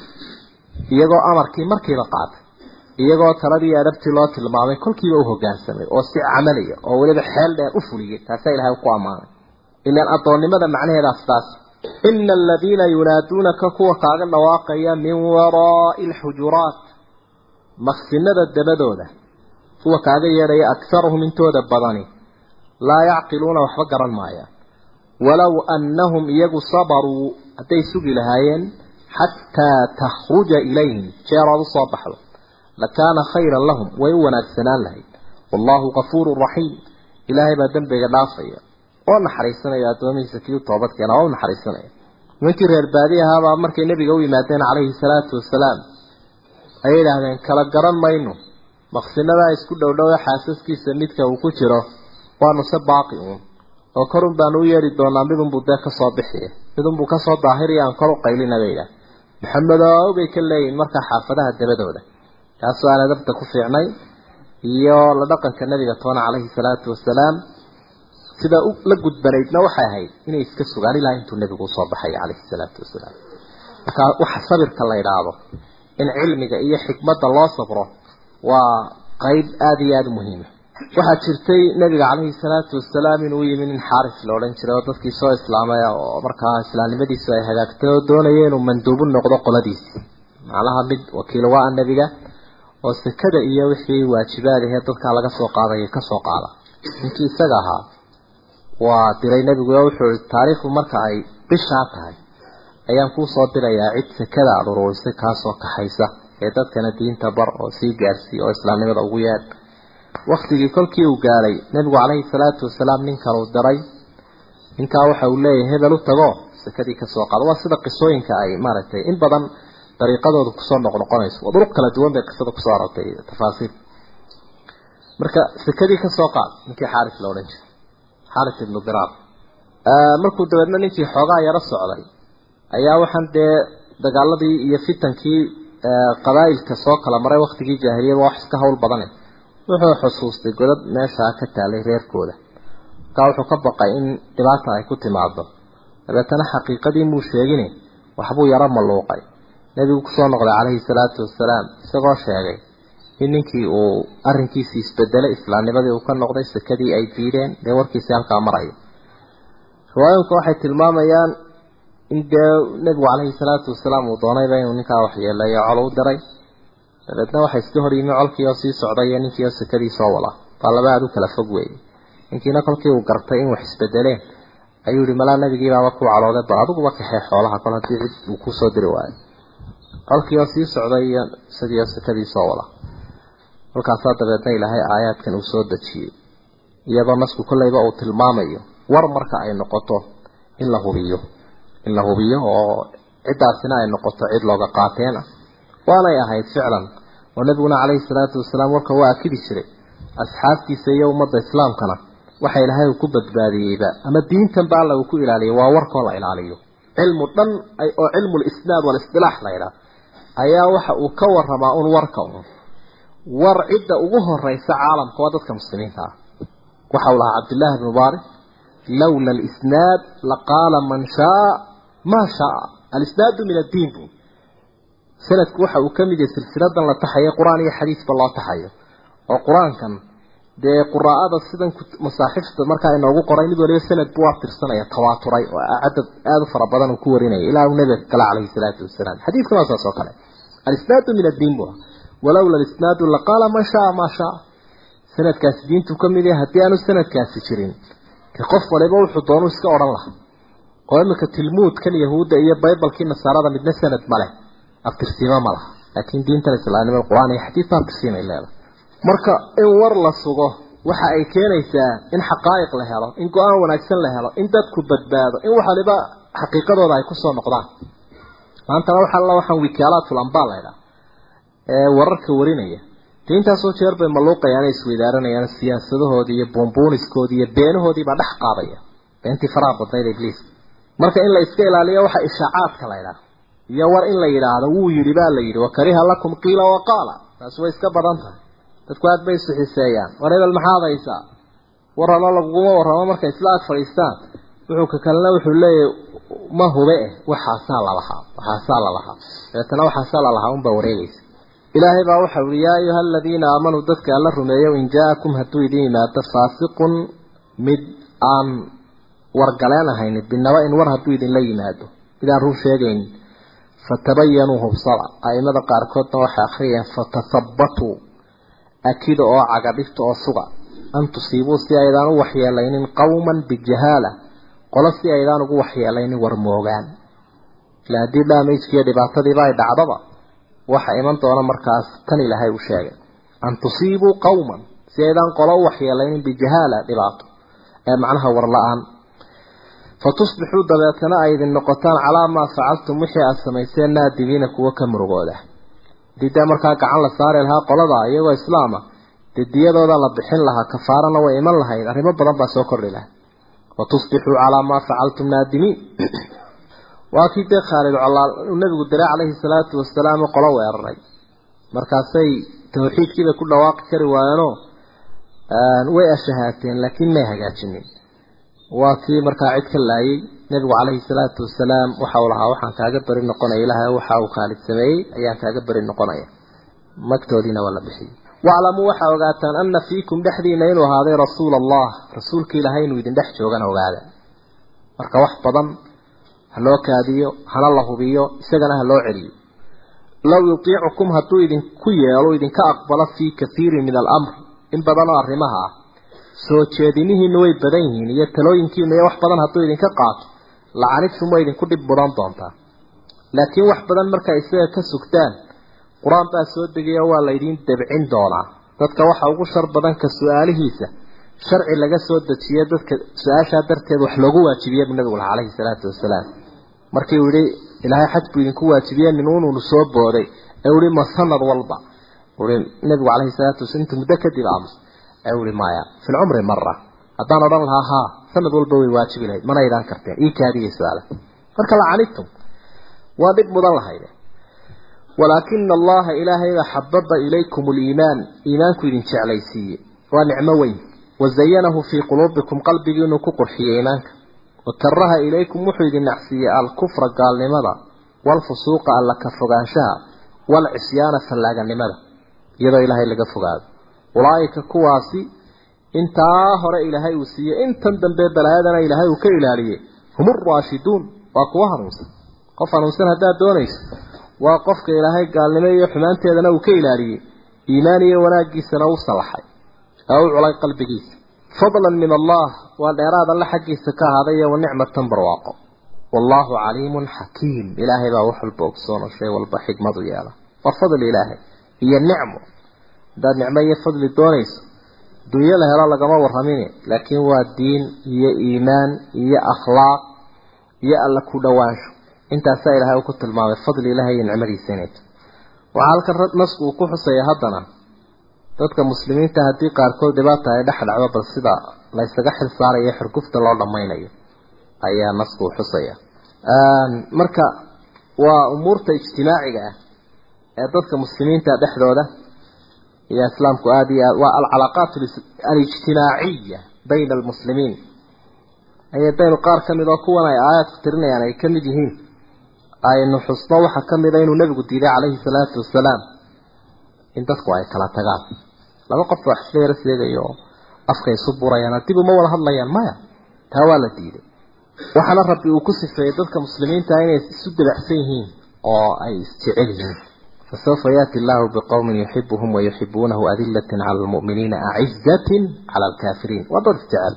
Speaker 3: iyagoo amarkii markiiba qaatay iyagoo taladii adabtii loo tilmaamay kolkiiba u hoggaansamay oo si camaliya oo weliba xeel dheer u fuliyey taasaa ilaahay ku ammaanay ilaan addoonnimada macnaheedaas taas ina aladiina yunaaduunaka kuwa kaaga dhawaaqaya min waraa'i alxujuraat maqsinada dabadooda kuwa kaaga yeedhaya akharuhum intooda badani laa yacqiluuna waxba garan maayaan walow annahum iyagu sabaruu hadday sugi lahaayeen xataa takhruja ilayhim jeeraad u soo baxdo lakaana khayran lahum way u wanaagsanaan lahayd wallaahu kafuurun raxiim ilaahay baa dembiga dhaafaya oo naxariisanaya addoomihiisa kii u toobadkeena oo u naxariisanaya nimankii reer baadi ahaabaa markay nebiga u yimaadeen calayhi salaatu wasalaam ayay idhaahdeen kala garan mayno maqsinadaa isku dhowdhowe xaasaskiisa midka uu ku jiro waanu se baaqi uun oo korun baanu u yeedhi doonaa midunbuu dee kasoo bixiya midunbuu kasoo daahiriya aan kor u qaylina bay idhaah maxamedow bay ka leeyihin markaa xaafadaha dabadooda kaasoo aan adabta ku fiicnay iyo la dhaqanka nabiga toona calayhi salaatu wasalaam sida la gudbanaydna waxay ahayd inay iska sugaan ilaa intuu nebigu usoo baxay calayhi salaatu wasalaam marka waxa sabirka la idhaahdo in cilmiga iyo xikmadda loo sabro waa qeyb aada iyo aada u muhiima waxaa jirtay nabiga calayhi salaatu wasalaam inuu yimi nin xaaris la odhan jiray oo dadkii soo islaamay oo markaa islaamnimadiisu ay hagaagtay oo doonaya inuu manduubu noqdo qoladiisi macnaha mid wakiil waa nebiga oo sekada iyo wixii waajibaad ahee dadkaa laga soo qaadaya ka soo qaada ninkii isaga ahaa waa diray nebigu oo wuxuu ihi taariikhdu marka ay bishaa tahay ayaan kuu soo dirayaa cid sekada aada ururisay kaasoo kaxaysa ee dadkana diinta bar oo sii gaarsiiya oo islaamnimada ugu yeedh waktigii kolkii uu gaadhay nebigu calayhi salaatu wasalaam ninkan uu diray ninkaa waxa uu leeyahay hebel u tago sekadii kasoo qaado waa sida qisooyinka ay maaragtay in badan dariiqadooda kusoo noqnoqonayso waa duruq kala duwan bay qisada kusoo arortay tafaasiil marka sekadii kasoo qaad ninkii xaaris la odhan jiray xaaris ibnu diraar markuu dabeedna ninkii xoogaa yaro socday ayaa waxaan dee dagaaladii iyo fitankii qabaa'ilka soo kala maray waktigii jaahiliyada wax iska hawl badane wuxuu xusuustay godad meeshaa ka taalay reerkooda markaa wuxuu ka baqay in dhibaata ay ku timaado dabeetana xaqiiqadii muu sheegine waxbuu yaro malluuqay nebigu kusoo noqday calayhi salaatu wasalaam isagoo sheegay in ninkii uu arrinkiisii isbedelay islaamnimadii uu ka noqday sekadii ay diideen dee warkiisii halkaa marayo riwaayinka waxay tilmaamayaan in dee nebigu calayhi salaatu wasalaam uu doonayba inuu ninkaa waxyeeleeyo col u diray dabeedna waxay iska hor yimi colkii oo sii socday iyo ninkii oo sekadii soo wada baa laba aada u kala fog weeyey ninkiina kolkii uu gartay in wax isbedeleen ayuu yihi malaa nabigiibaaba ku calooday bal adiguba kaxee xoolaha kol haddii cid uu kusoo diri waayo colkii oo sii socday iyo isagii oo sekadii soo wada halkaasaa dabeedna ilaahay aayaadkan uu soo dejiyey iyadoo nasku kolleyba uu tilmaamayo war marka ay noqoto in la hubiyo in la hubiyo oo ciddaasina ay noqoto cid looga qaateen ah waanay ahayd ficlan oo nabiguna calayhi salaatu wasalaam warka waa akidi jiray asxaabtiisa iyo ummadda islaamkana waxa ilaahay uu ku badbaadiyeyba ama diintan ba alla uu ku ilaaliyay waa warkoo la ilaaliyo cilmu dhan oo cilmu lisnaad walistilaax la yidhaah ayaa waxa uu ka waramaa un warka un war cidda ugu horeysa caalamka waa dadka muslimiinta ah waxa uu lahaa cabdillaahi bn mubaarak lowla alisnaad laqaala man shaa maa shaa alisnaadu min addiin bu sanadku waxa uu ka mid yahay silsiladan la taxayo qur-aan iyo xadiisba loo taxayo oo qur-aankan dee quraa'ada sidan masaaxifta markaa inoogu qoray mid waliba sanad buu aftirsanaya tawaaturay oo cadad aada u fara badan uu ku warinaya ilaa uu nabiga kale calayhi salaatu wasalaam xadiiskana waa saas oo kale alisnaadu min addiin buu walowla alisnaadu laqaala man shaa maa shaa sanadkaasi diintu ka mid yahay haddii aanu sanadkaasi jirin de qof waliba wuxuu doonu iska odhan lahaa oo imika tilmuudkan yahuudda iyo baybalkii nasaarada midna sanad ma leh aftirsiimo ma laha laakiin diintan islaamnimada qur-aan iyo xadiis ba aftirsiimay leedahay marka in war la sugo waxa ay keenaysaa in xaqaa'iq la helo in go-aan wanaagsan la helo in dadku badbaado in wax waliba xaqiiqadooda ay kusoo noqdaan maantana waxa alla waxaan wikaalaatul ambaa laydhaa ee wararka warinaya dee intaasoo jeer bay maluuqayaan ay isweydaaranayaan siyaasadahoodii iyo buunbuuniskoodii iyo beenahoodii baa dhex qaadaya beentii faraha badnayd ibliis marka in la iska ilaaliyo waxa ishaacaadka laydhaa iyo war in la yidhaahdo wuu yidhi baa la yidhi wakariha lakum qiila waqaala taasi way iska badan tahay dadku aad bay isu xiseeyaan war hebel maxaad haysaa war halo laguguma warramo markay isla ag fadhiistaan wuxuu ka kalena wuxuu leeyahay ma hube eh waxaasaa lalahaa waxaasaa lalahaa dabeetana waxaasaa lalahaa unbaa wareegaysa ilaahay baa waxau yihi yaa ayuha aladiina aamanuu dadka alla rumeeyo in jaa-akum hadduu idin yimaado faasiqun mid aan wargaleen ahayn binaba in war hadduu idinla yimaado mid aan run sheegaynin fatabayanuu hubsada aimada qaarkoodna waxay akhriyeen fatathabatuu akida oo cagadhifta oo suga an tusiibuu si aydaan u waxyeelaynin qowman bijahaala qolo si aydaan ugu waxyeelaynin war moogaan ila haddii dhaamijkiiyo dhibaatadiiba ay dhacdaba waxa iman doona markaas tan ilaahay uu sheegay an tusiibuu qowman si aydaan qolo u waxyeelaynin bijahaala dhibaato ee macnaha war la-aan fatusbixuu dabeetana ay idin noqotaan calaa maa facaltum wixii aada samayseen naadimiina kuwa ka murugooda hadii dee markaa gacan la saari lahaa qolada iyagoo islaama dee diyadooda la bixin lahaa kafaarana way iman lahayd arrimo badan baa soo kordhi lahaa watusbixuu calaa maa facaltum naadimiin waa kii dee khaalid colaal uu nabigu diray calayhi salaatu wasalaam qolo weeraray markaasay tawxiidkiibay ku dhawaaqi kari waayeenoo way ashahaateen laakiin may hagaajinin waa kii markaa cid ka laayay nabigu calayhi salaatu wasalaam waxa uu lahaa waxaan kaaga beri noqonaya ilaahay waxa uu khaalid sameeyey ayaan kaaga beri noqonaya magtoodiina waa la bixiyey waclamuu waxaa ogaataan ana fiikum dhexdiina inuu ahaaday rasuula allah rasuulka ilaahay inuu idin dhex joogana ogaada marka wax badan ha loo kaadiyo hana la hubiyo isagana ha loo celiyo low yutiicukum hadduu idinku yeelo idinka aqbalo fii kathiirin min alamr in badan oo arrimaha ah soo jeedinihiina way badan yihiin iyo talooyinkiina iyo wax badan hadduu idinka qaato lacanidtum way idinku dhib mudan doontaa laakiin wax badan markaa isaga ka sugtaan qur-aan baa soo degayo waa laydiin dabcin doonaa dadka waxa ugu shar badan ka su-aalihiisa sharci laga soo dejiyo dadka su-aashaa darteed wax loogu waajibiye bu nabigu laha calayhi salaatu wasalaam markii uu yihi ilaahay xaj buu idinku waajibiye ninuununu soo booday ee uhi ma sanad walba ui nabigu calayhi salaatu wasalaam inta muddo kadib aamus ee uhi maya fi lcumri mara haddaan odhan lahaa haa sanad walba way waajibi lahayd mana aydaan karteen ii kaadiya su-aala marka lacanidtum waa dhib mudan lahayde walaakina allaha ilaahayba xababa ilaykum liimaan iimaanku idin jeclaysiiye waa nicmo weyn wazayanahu fii quluubikum qalbigiinuu ku qurxiyey iimaanka wakaraha ilaykum wuxuu idin nacsiiyey alkufra gaalnimada waalfusuuqa alla ka fogaanshaha waalcisyaana fallaaganimada iyadoo ilaahay laga fogaado ulaaika kuwaasi intaa hore ilaahay uu siiyey intan dambe balaayadana ilaahay uu ka ilaaliyey hum uraashiduun waa kuwa hanuunsan qof hanuunsan haddaad doonayso waa qofka ilaahay gaalnimo iyo xumaanteedana uu ka ilaaliyey iimaan iyo wanaaggiisana u salaxay ee u culay qalbigiisa fadlan min allah waa dheeraad alle xaggiisa ka ahaaday iyo wanicmatan barwaaqo wallaahu caliimun xakiim ilaahay baa wax walba ogsoon oo shay walba xikmadu yeela waa fadli ilaahay iyo nicmo haddaad nicmo iyo fadli doonayso dunyo la helo lagama warramine laakiin waa diin iyo iimaan iyo akhlaaq iyo alla ku dhowaansho intaasaa ilaahay uu ku tilmaamay fadli ilaahay iyo nicmadiisa inayto waxaa halkan nasku uu ku xusaya haddana dadka muslimiinta haddii qaarkood dhibaata ay dhex dhacdo bal sida la ysaga xil saarayo xurgufta loo dhammaynayo ayaa nasku uu xusaya marka waa umuurta ijtimaaciga ah ee dadka muslimiinta dhexdooda iyo islaamku aada iyo aad waa alcalaaqaat alijtimaaciya bayna almuslimiin ayadaynu qaar ka mid oo kuwan ay aayaadku tirinayaan ay ka mid yihiin aynu xusno waxaa ka mid a inuu nabigu diiday calayhi salaatu wasalaam in dadku ay kala tagaan laba qof wax isla yaro seegayo oo afka isu burayaan dib uma wada hadlayaan maya taa waa la diiday waxaana rabbi uu ku sifeeyey dadka muslimiinta inay isu dabacsan yihiin oo ay isjecel yihiin فسوف يأتي الله بقوم يحبهم ويحبونه أذلة على المؤمنين أعزة على الكافرين وضر استعال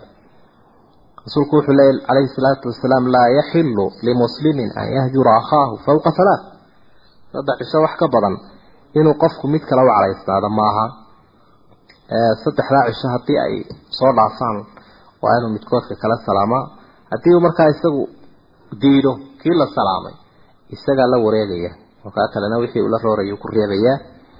Speaker 3: رسول كوح الليل عليه الصلاة والسلام لا يحل لمسلم أن يهجر أخاه فوق ثلاث فضع شوح كبضا إنه قفك متك لو على إستاذ معها saddexdaa cisho haddii ay soo dhaafaan waa inuu midkoodka kala salaamaa haddii uu markaa isagu diido kii la salaamay isagaa la wareegaya markaa kalena wixii ula roorayuu ku reebayaa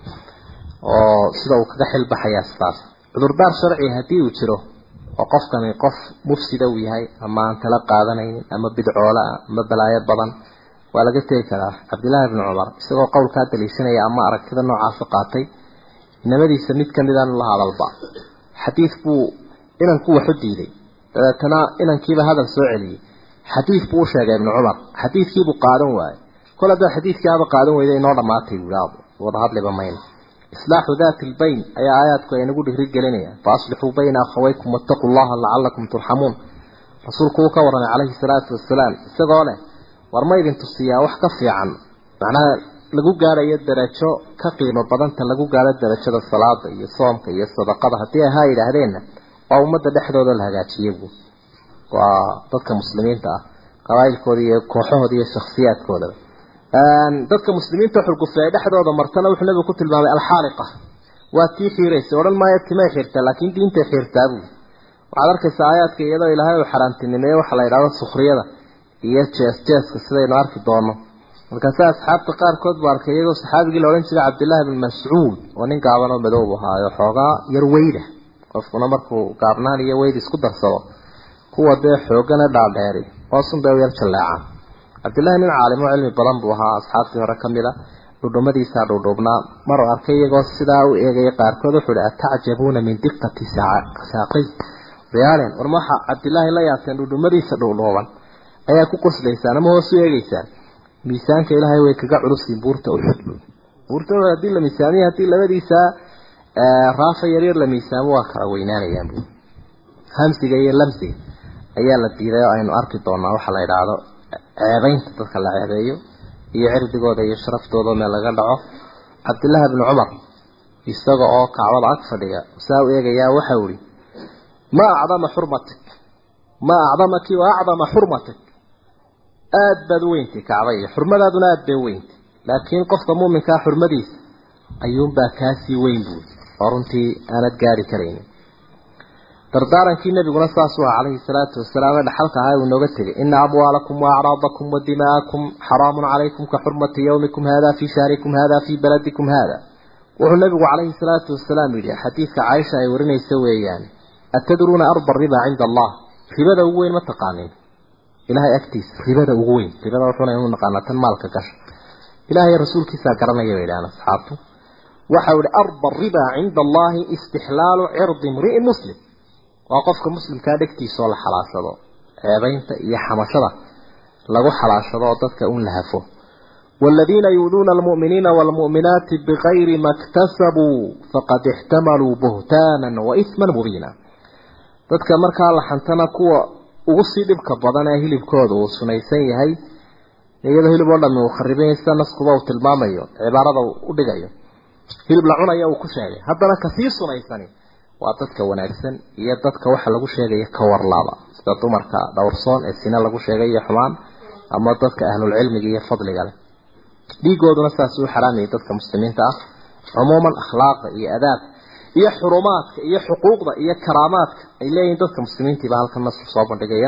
Speaker 3: oo sida uu kaga xilbaxayaa sidaas cudurdaar sharci haddii uu jiro oo qofkani qof mufsida uu yahay ama aan tala qaadanaynin ama bidcoola ah ama balaayo badan waa laga tegi karaa cabdillaahi bni cumar isagoo qowlkaa daliishanaya ama aragtida noocaasa qaatay inamadiisa mid kamidaan la hadalba xadiid buu inanku waxu diiday dabeetana inankiiba hadal soo celiyey xadiid buu u sheegay ibnu cumar xadiidkiibuu qaadan waayey kol haddaad xadiidkiiaba qaadan weyda inoo dhammaatay buuaadu wada hadliba mayna islaaxu daati lbayn ayaa aayaadku ay nagu dhigri gelinayaan faaslixuu bayna akhawaykum wattaquu llaha lacalakum turxamuun rasuulku uu ka warramay calayhi salaatu wasalaam isagoo leh war ma idin tusiyaa wax ka fiican macnaha lagu gaarayo darajo ka qiimo badanta lagu gaaro darajada salaada iyo soomka iyo sadaqada haddii ahaa yidhaahdeenna waa ummadda dhexdooda la hagaajiye buu waa dadka muslimiinta ah qabaa'ilkooda iyo kooxahooda iyo shakhsiyaadkoodaba dadka muslimiinta xurgufeey dhexdooda martana wuxuu nabigu ku tilmaamay alxaaliqa waa tii xiiraysay odhan maayo timay xiirtaa laakiin diintay xiirtaa buu waxaad arkaysaa aayaadka iyadoo ilaahay uu xaraantinimeeye waxaa la yidhahdo sukhriyada iyo jees jeeska sidaynu arki doono markaase asxaabta qaarkood buu arkay iyagoo saxaabigii la odhan jiray cabdillaahi bn mascuud oo nin gaaban oo madoob ahaayo xoogaa yar weyda qofkuna markuu gaabnaan iyo weyd isku darsado kuwa dee xoogana dhaadheeri hoosun bay u yar jalleecaan cabdillahi nin caalim oo cilmi badan buu ahaa asxaabtii hore ka mid a dhudhumadiisaa dhuudhuubnaa maruu arkay iyagoo sidaa u eegaya qaarkood wuxuu ihi atacjabuuna min diqati saaqay riyaalen war ma waxaa cabdillaahi la yaabteen dhudhumadiisa dhuudhuuban ayaa ku qoslaysaan ama hoos u eegeysaan miisaanka ilaahay way kaga culusiin buurta uxud buurta uxud haddii la miisaamiyo haddii labadiisa raafa yaryar la miisaamo waa kala weynaanayaan bu hamsiga iyo lamsiga ayaa la diiday oo aynu arki doonaa waxaa la idhaahdo ceebeynta dadka la ceebeeyo iyo cirdigooda iyo sharaftooda meel laga dhaco cabdillaahi bni cumar isaga oo kacbada ag fadhiga saa u eegayaa waxau ihi ma acdama xurmatik ma acdamaki wa acdama xurmatik aada baad u weyntay kacba iyo xurmadaaduna aada bay u weyntay laakiin qofka muuminkaa xurmadiisa ayuunbaa kaasii weyn buuri oo runtii aanad gaari karaynin dardaarankii nabiguna saasuu aha calayhi salaatu wasalaam ee dhaxalka ahaa uu inooga tegay ina amwaalakum waacraadakum wa dima'akum xaraamun calaykum ka xurmati yawmikum hada fii shahrikum hada fii baladikum hada wuxuu nabigu calayhi salaatu wasalaam yidhi xadiidka caaisha ay warinaysa weeyaan atadruuna arba riba cinda allah ribada ugu weyn ma taqaanin ilahay agtiisa ribada ugu weyn ribada wuxuuna inu naqaanaa tan maalka gasha ilahay rasuulkiisaa garanaya bay idhahaan asxaabtu waxau ihi arba riba cinda allahi istixlaalu cirdi imri'in muslim waa qofka muslimkaa dhegtiisa oo la xalaashado ceebaynta iyo xamashada lagu xalaashado oo dadka un la hafo والذين يؤذون المؤمنين والمؤمنات بغير ما اكتسبوا فقد احتملوا بهتانا وإثما مبينا dadka markaa la xantana kuwa ugu sii dhibka badan ee hilibkooda uu sunaysan yahay iyadoo hilib oo dhammi uu khariban sida naskuba uu tilmaamayo cibaarada u dhigayo hilib la cunayo uu ku sheegay haddana kasii sunaysani waa dadka wanaagsan iyo dadka waxa lagu sheegaya ka warlaaba sida dumarka dhowrsoon ee sina lagu sheegay iyo xumaan ama dadka ahlulcilmiga iyo fadliga leh dhiigooduna saas u xaraamiyay dadka muslimiinta ah cumuuman akhlaaqa iyo adaab iyo xurumaadka iyo xuquuqda iyo karaamaadka ay leeyihiin dadka muslimiintiiba halkan nasku soo bandhigaya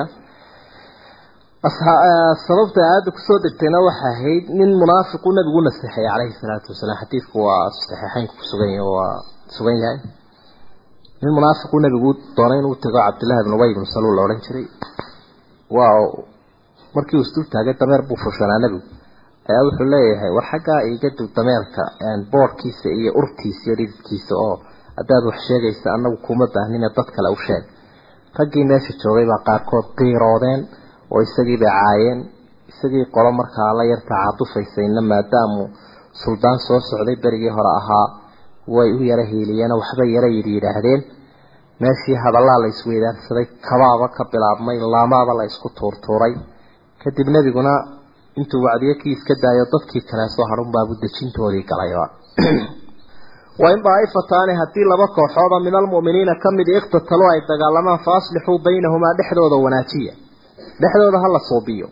Speaker 3: sababta aada kusoo degtayna waxa ahayd nin munaafiqu nabigu naseexay calayhi salaatu wasalaam xadiidku waa saxiixeynka kusugan yahay waa sugan yahay nin munaafiqu nabigu doonay inuu tago cabdillahi ibn ubay ibn saluul la odhan jiray waa markii uu isdul taagay dameer buu fushanaa nebigu ayaa wuxuu leeyahay war xaggaa iga dib dameerka boorkiisa iyo urtiisa iyo dhididkiisa oo haddaad wax sheegaysa annagu kuma baahnine dad kale u sheeg raggii meesha joogay baa qaarkood qiiroodeen oo isagii bay caayeen isagii qolo markaa la yarta cadufaysayna maadaamu suldaan soo socday berigii hore ahaa way u yara hiiliyeen waxbay yara yidhi yidhaahdeen meeshii hadallaa la isweydaarsaday kabaaba ka bilaabmay laamaaba la isku tuurtuuray kadib nebiguna intuu wacdiyo kii iska daayo dadkii kale soo hadhunbaabu dejintoodii galayba wain daaifataani haddii laba kooxooda min almu'miniina ka mid iqtataluu ay dagaalamaan fa aslixuu baynahumaa dhexdooda wanaajiya dhexdooda ha la suubiyo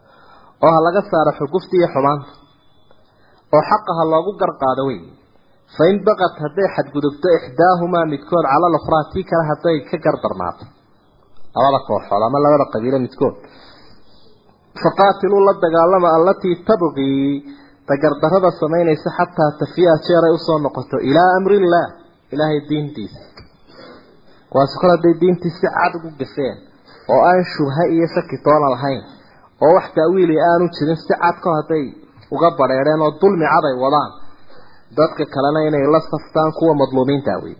Speaker 3: oo ha laga saaro xugufta iyo xumaanta oo xaqa ha loogu garqaado wey fain baqat hadday xadgudubto ixdaahumaa midkood cala lukhraa tii kale hadday ka gardarnaato labada kooxood ama labada qabiilo midkood faqaatiluu la dagaalama allatii tabqii dagardarada samaynaysa xataa tafiya jeeray usoo noqoto ilaa amrillaah ilaahay diintiisa kuwaasi kol hadday diintii si cad ugu gafeen oo aan shubha iyo shaki toona lahayn oo wax taawiili aanu jirin si cad kol hadday uga badheedheen oo dulmi cad ay wadaan dadka kalena inay la saftaan kuwa madluumiinta wey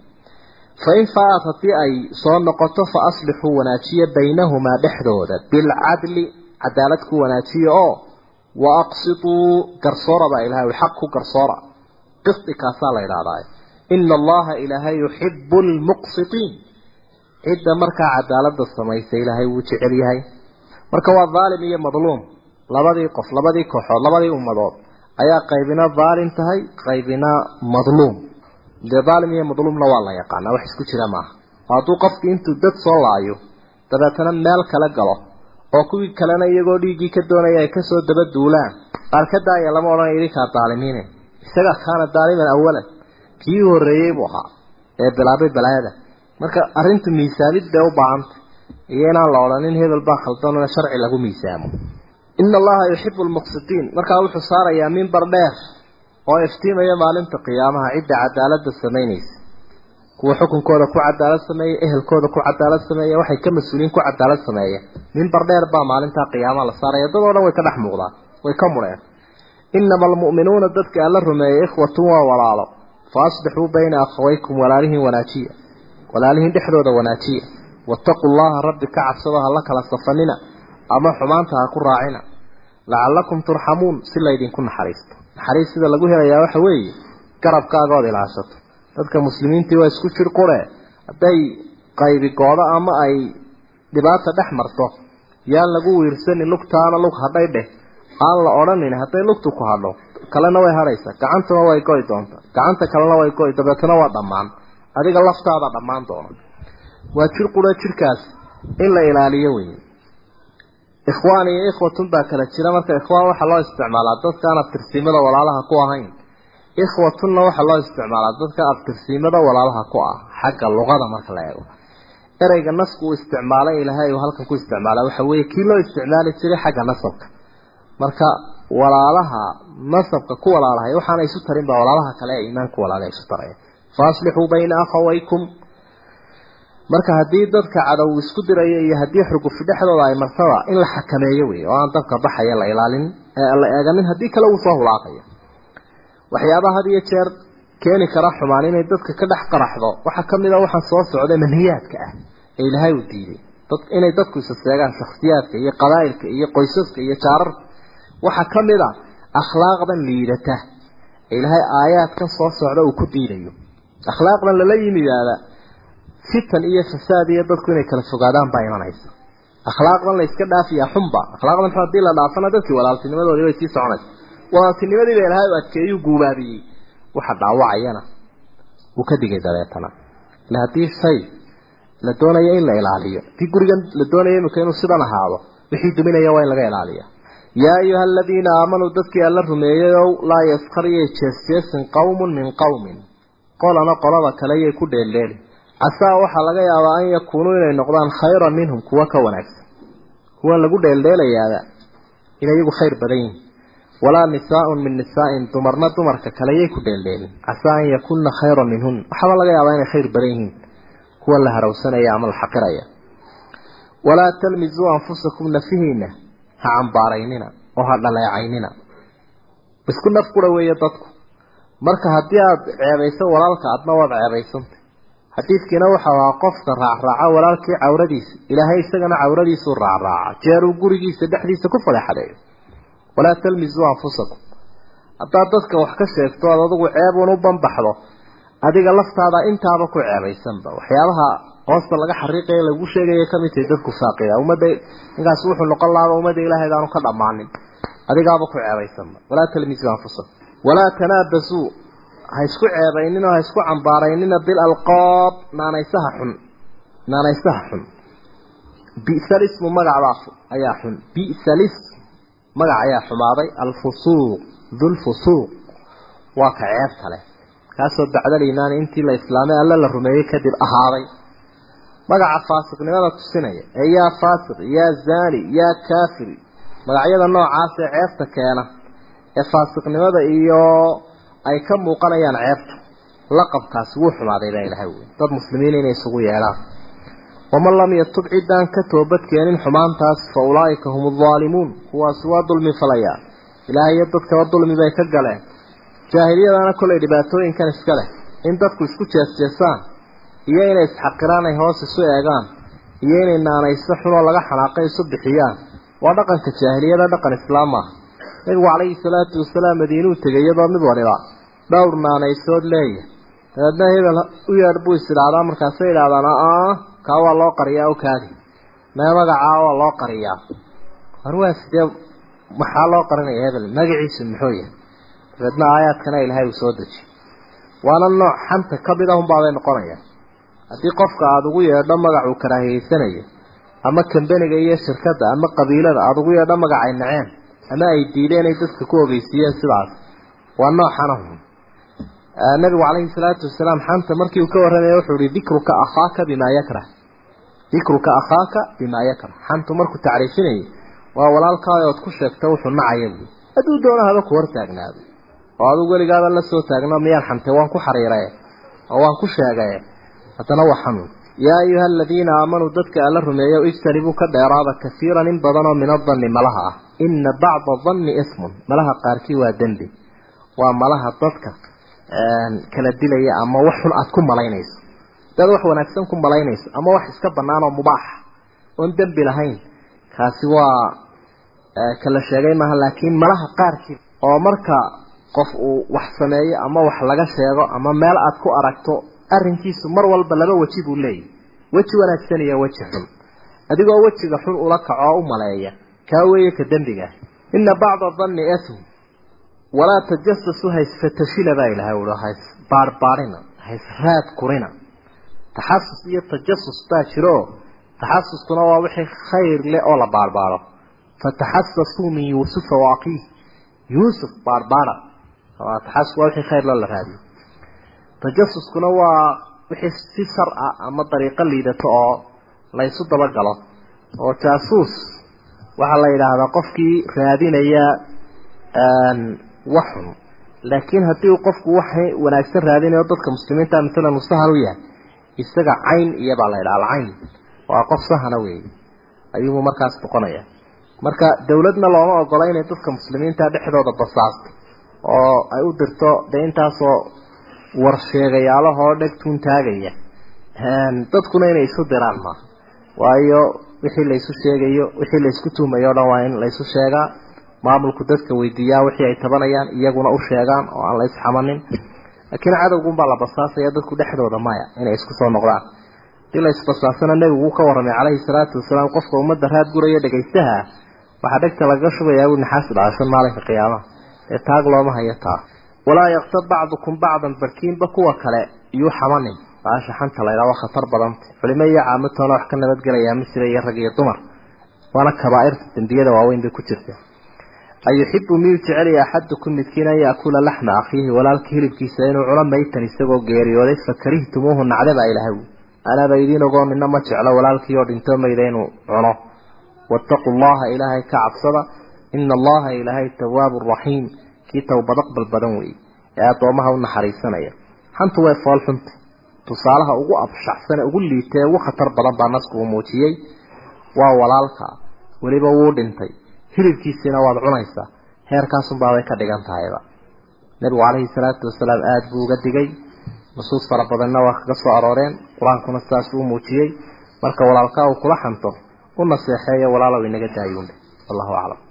Speaker 3: fa in faa-ad haddii ay soo noqoto fa aslixuu wanaajiya baynahumaa dhexdooda bilcadli cadaalad ku wanaajiya oo wa aqsituu garsoora baa ilahay xaq ku garsoora qisti kaasaa la idhahdaa ina allaha ilaahay yuxibu lmuqsitiin cidda markaa cadaalada samaysa ilaahay wuu jecel yahay marka waa dhaalim iyo madluum labadii qof labadii kooxood labadii ummadood ayaa qaybina dhaalim tahay qaybina madluum dee dhaalim iyo madluumna waa la yaqaanaa wax isku jira maaha oo hadduu qofkii intuu dad soo laayo dabeetana meel kale galo oo kuwii kalena iyagoo dhiiggii ka doonaya ay kasoo daba duulaan qaar ka daaya lama odhan idinkaa daalimiine isaga kaana daaliman awalan kii horreeyey buu ahaa ee bilaabay balaayada marka arrintu miisaanid bay u baahantay iyo inaan la odhanin hebel baa khaldanna sharci lagu miisaamo ina allaha yuxibu lmuqsitiin markaa wuxuu saarayaa mimbar dheer oo iftiimaya maalinta qiyaamaha cidda cadaalada samaynaysa kuwa xukunkooda ku cadaalad sameeya ehelkooda ku cadaalad sameeya waxay ka mas-uuliyiin ku cadaalad sameeya mimbar dheer baa maalintaa qiyaamaha la saaraya dad oo dhan way ka dhex muuqdaan way ka mudheen inama almu'minuuna dadka alla rumeeyay ikhwatun waa walaalo fa aslixuu bayna akhawaykum walaalihiin wanaajiya walaalihiin dhexdooda wanaajiya wattaquu llaha rabbi ka cabsado ha la kala safanina ama xumaanta ha ku raacina lacallakum turxamuun si laydinku naxariisto naxariis sida lagu helayaa waxa weeye garabkaaga ood ilaashato dadka muslimiintii waa isku jir qure hadday qaybi goodo ama ay dhibaata dhex marto yaan lagu wiirsanin lugtaana lug hadhay dheh aan la odhanin hadday lugtu ku hadho kalena way hadhaysaa gacantuna way goy doonta gacanta kalena way goy dabeetana waa dhammaan adiga laftaada dhammaan doona waa jir qura jirkaas in la ilaaliyo wey ikhwaan iyo ikhwatun baa kala jira marka ikhwaan waxaa loo isticmaalaa dadkaan abtirsiimada walaalaha ku ahayn ikhwatunna waxaa loo isticmaalaa dadka abtirsiimada walaalaha ku ah xagga luqada marka la eego ereyga nasku uu isticmaalay ilaahay uu halkan ku isticmaalaa waxa weeye kii loo isticmaali jiray xagga nasabka marka walaalaha nasabka ku walaalahay waxaana isu tarin baa walaalaha kale ee iimaanku walaala isu taraya faaslixuu bayna akhawaykum marka haddii dadka cadow isku diraya iyo haddii xugufi dhexdooda ay martaba in la xakameeyo wey oo aan dabka baxaya la ilaalin la eeganin haddii kale uu soo hulaaqayo waxyaabaha had iyo jeer keeni kara xumaan inay dadka ka dhex qaraxdo waxaa kamid a waxaa soo socda manhiyaadka ah ee ilaahay uu diiday dad inay dadku isa seegaan shakhsiyaadka iyo qabaa'ilka iyo qoysaska iyo jaararka waxaa kamid a akhlaaqdan liidata ee ilaahay aayaadkan soo socda uu ku diidayo akhlaaqdan lala yimidaada fitan iyo fasaad iyo dadku inay kala fogaadaan baa imanaysa akhlaaqdan la iska dhaafiyaa xunba akhlaaqdan xun haddii la dhaafana dadkii walaaltinimadoodii way sii soconaysa walaaltinimadiiba ilaahay u adkeeyuu guubaabiyey waxa dhaawacayana uu ka digay dabeetana ila haddii shay la doonayo in la ilaaliyo haddii gurigan la doonayo imika inuu sidan ahaado wixii duminaya waa in laga ilaaliya yaa ayuha aladiina aamanuu dadkii alla rumeeyayow laa yaskariyay jeesjeesin qowmun min qowmin qolana qolada kale yay ku dheeldheeli casaa waxaa laga yaabaa an yakuunuu inay noqdaan khayran minhum kuwa ka wanaagsan kuwan lagu dheeldheelayaada inay iyagu khayr badan yihin walaa nisaaun min nisaain dumarna dumarka kale yay ku dheeldheelin casaa an yakunna khayran minhun waxaaba laga yaabaa inay khayr badan yihiin kuwa la harawsanaya ama la xaqiraya walaa talmisuu anfusakum nafihiina ha cambaaraynina oo ha dhaleecaynina isku naf qura weeye dadku marka haddii aada ceebayso walaalka adna waad ceebaysanta xadiidkiina waxau ahaa qofka raacraaca walaalkii cawradiisa ilaahay isagana cawradiisuu raacraaca jeeruu gurigiisa dhexdiisa ku fadeexadeeyo walaa talmisuu anfusakum haddaad dadka wax ka sheegto oad adigu ceebun u banbaxdo adiga laftaada intaaba ku ceebaysanba waxyaabaha hoosta laga xariiqaya lagu sheegaya kamid tahay dadku faaqida ummadda ninkaas wuxuu noqon lahaaba ummadda ilaahay aanu ka dhammaanin adigaaba ku ceebaysanba walaa talmisuu anfusakum walaa tanaabasuu ha isku ceebaynin oo ha isku cambaaraynina bilalqaab naanaysaha xun naanaysaha xun bi'salismu magacbaa ayaa xun bi'salism magac ayaa xumaaday alfusuuq dulfusuuq waa ka ceebta leh kaasoo bacdal iimaani intii la islaamay alla la rumeeyey kadib ahaaday magaca faasiqnimada tusinaya ee yaa faasiq yaa zaani yaa kaafir magacyada noocaas ee ceebta keena ee faasiqnimada iyo ay ka muuqanayaan ceebta laqabkaasi wuu xumaaday baa ilahay wey dad muslimiin inay isugu yeedhaan waman lam yatub ciddaan ka toobadkeenin xumaantaas fa ulaa'ika hum aldaalimuun kuwaasi waa dulmi falayaa ilaahay iyo dadkaba dulmi bay ka galeen jaahiliyadana kolay dhibaatooyinkan iska leh in dadku isku jeesjeesaan iyo inay isxaqiraan ay hoos isu eegaan iyo inay naanayso xunoo laga xanaaqay isu bixiyaan waa dhaqanka jaahiliyada dhaqan islaam ah nabigu calayhi salaatu wasalaam madiinuu tegay iyadoo mid waliba dhowr naanaysood leeya dabeedna hebel u yeedh buu is idhaahdaa markaasay idhahdaan aa kaa waa loo qariyaa o kaadi mee magacaa waa loo qariyaa war waa sidee maxaa loo qarinaya hebel magaciisu muxuu yahay dabeedna aayaadkana ilaahay uu soo dejiy waana nooc xanta ka mid ahunbaabay noqonaya haddii qofka aada ugu yeedho magac uu karaahiyeysanayo ama kambeniga iyo shirkadda ama qabiilada aada ugu yeedho magacay naceen ama ay diideen ay dadka ku ogeysiiyeen sidaas waa nooxana hun nabigu calayhi salaatu wasalaam xanta markii uu ka warramaya wuxuu ihi dikruka akhaaka bimaa yakrah dikruka akhaaka bimaa yakrah xantu markuu tacriifinayay waa walaalkaada ood ku sheegta wuxuu nacaya buui hadduu doono haba ku hor taagnaado oo adigu weligaaba la soo taagno miyaan xantay waan ku xariiraye oo waan ku sheegaye haddana waa xanuun yaa ayuha aladiina aamanuu dadka alla rumeeyo ijtanibuu ka dheeraada kasiiran in badanoo min adanni malaha ah ina bacda danni ismun malaha qaarkii waa dembi waa malaha dadka kala dilaya ama wax xun aada ku malaynayso dad wax wanaagsan ku malaynayso ama wax iska bannaan oo mubaaxa oon dembi lahayn kaasi waa kala sheegay maaha laakiin malaha qaarkii oo marka qof uu wax sameeyo ama wax laga sheego ama meel aad ku aragto arrinkiisu mar walba laba weji buu leeyahy weji wanaagsan iyo weji xun adigoo wejiga xun ula kaco oo u maleeya kaa weeye ka dembigaah ina bacda danni ism walaa tajasasu haysfatashila baa ilahay ui hays baarbaarina hays raad kurina taxasus iyo tajasus baa jiro taxasuskuna waa wixii khayr leh oo la baarbaaro fataxasasuu min yuusufa wa akiih yuusuf baarbaara taxasus waa wixii khayr loo la raadiyo tajasuskuna waa wixii si shar ah ama dariiqo liidato oo la ysu dabagalo oo jaasuus waxaa la yidhaahdaa qofkii raadinaya wax xun laakiin haddii uu qofku wax wanaagsan raadinayo dadka muslimiinta masalan uu sahan u yahay isaga cayn iyabaa la yidhaha alcayn waa qof sahana weeye ayuubuu markaas noqonaya marka dawladna looma ogola inay dadka muslimiinta dhexdooda basaasto oo ay u dirto dee intaasoo warsheegayaalahoo dhegtuun taagaya dadkuna inay isu diraan ma waayo wixii laysu sheegayo wixii laysku tuhmayo o dhan waa in laysu sheegaa maamulku dadka weydiiyaa wixii ay tabanayaan iyaguna u sheegaan oo aan la isxamanin laakiin cadowgunbaa la basaasaya dadku dhexdooda maya inay isku soo noqdaan hadii la isbasaasana nebigu uu ka warramay calayhi salaatu wasalaam qofka ummadda raad guraya dhegaystaha waxaa dhegta lagaga shubayaa buu naxaasi dhacashan maalinka qiyaamaha ee taag looma hayo taa walaa yaktab bacdukum bacdan barkiinba kuwa kale iyuu xamanin baasha xanta laydhaa waa khatar badanta culimo iyo caamatoona wax ka nabadgelayaa misira iyo rag iyo dumar waana kabaa'irta dembiyada waaweyn bay ku jirta ayuxibu miyuu jecelaya axadukum midkiin an yaakula laxma akhiihi walaalka hilibkiisa inuu cuno maytan isagoo geeriyooday fakarihtumuuhu nacde baa ilahay wi anaaba idiin ogoo nina ma jeclo walaalkii oo dhinto mayda inuu cuno waataquu llaha ilaahay ka cabsada ina allaha ilaahay tawaabu raxiim kii towbad aqbal badan weeye ee addoomaha u naxariisanaya xantu way foolxunta tusaalaha ugu abshaxsane ugu liitee ugu khatar badan baa nasku uu muujiyey waa walaalka weliba wuu dhintay hilibkiisiina waad cunaysaa heerkaasunbaabay ka dhigan tahayba nebigu calayhi salaatu wasalaam aada buu uga digay nusuus fara badanna waa kaga soo arooreen qur-aankuna sidaas uu muujiyey marka walaalkaa uu kula xanto u naseexeeyo walaalow inaga daayuunhe wallahu aclam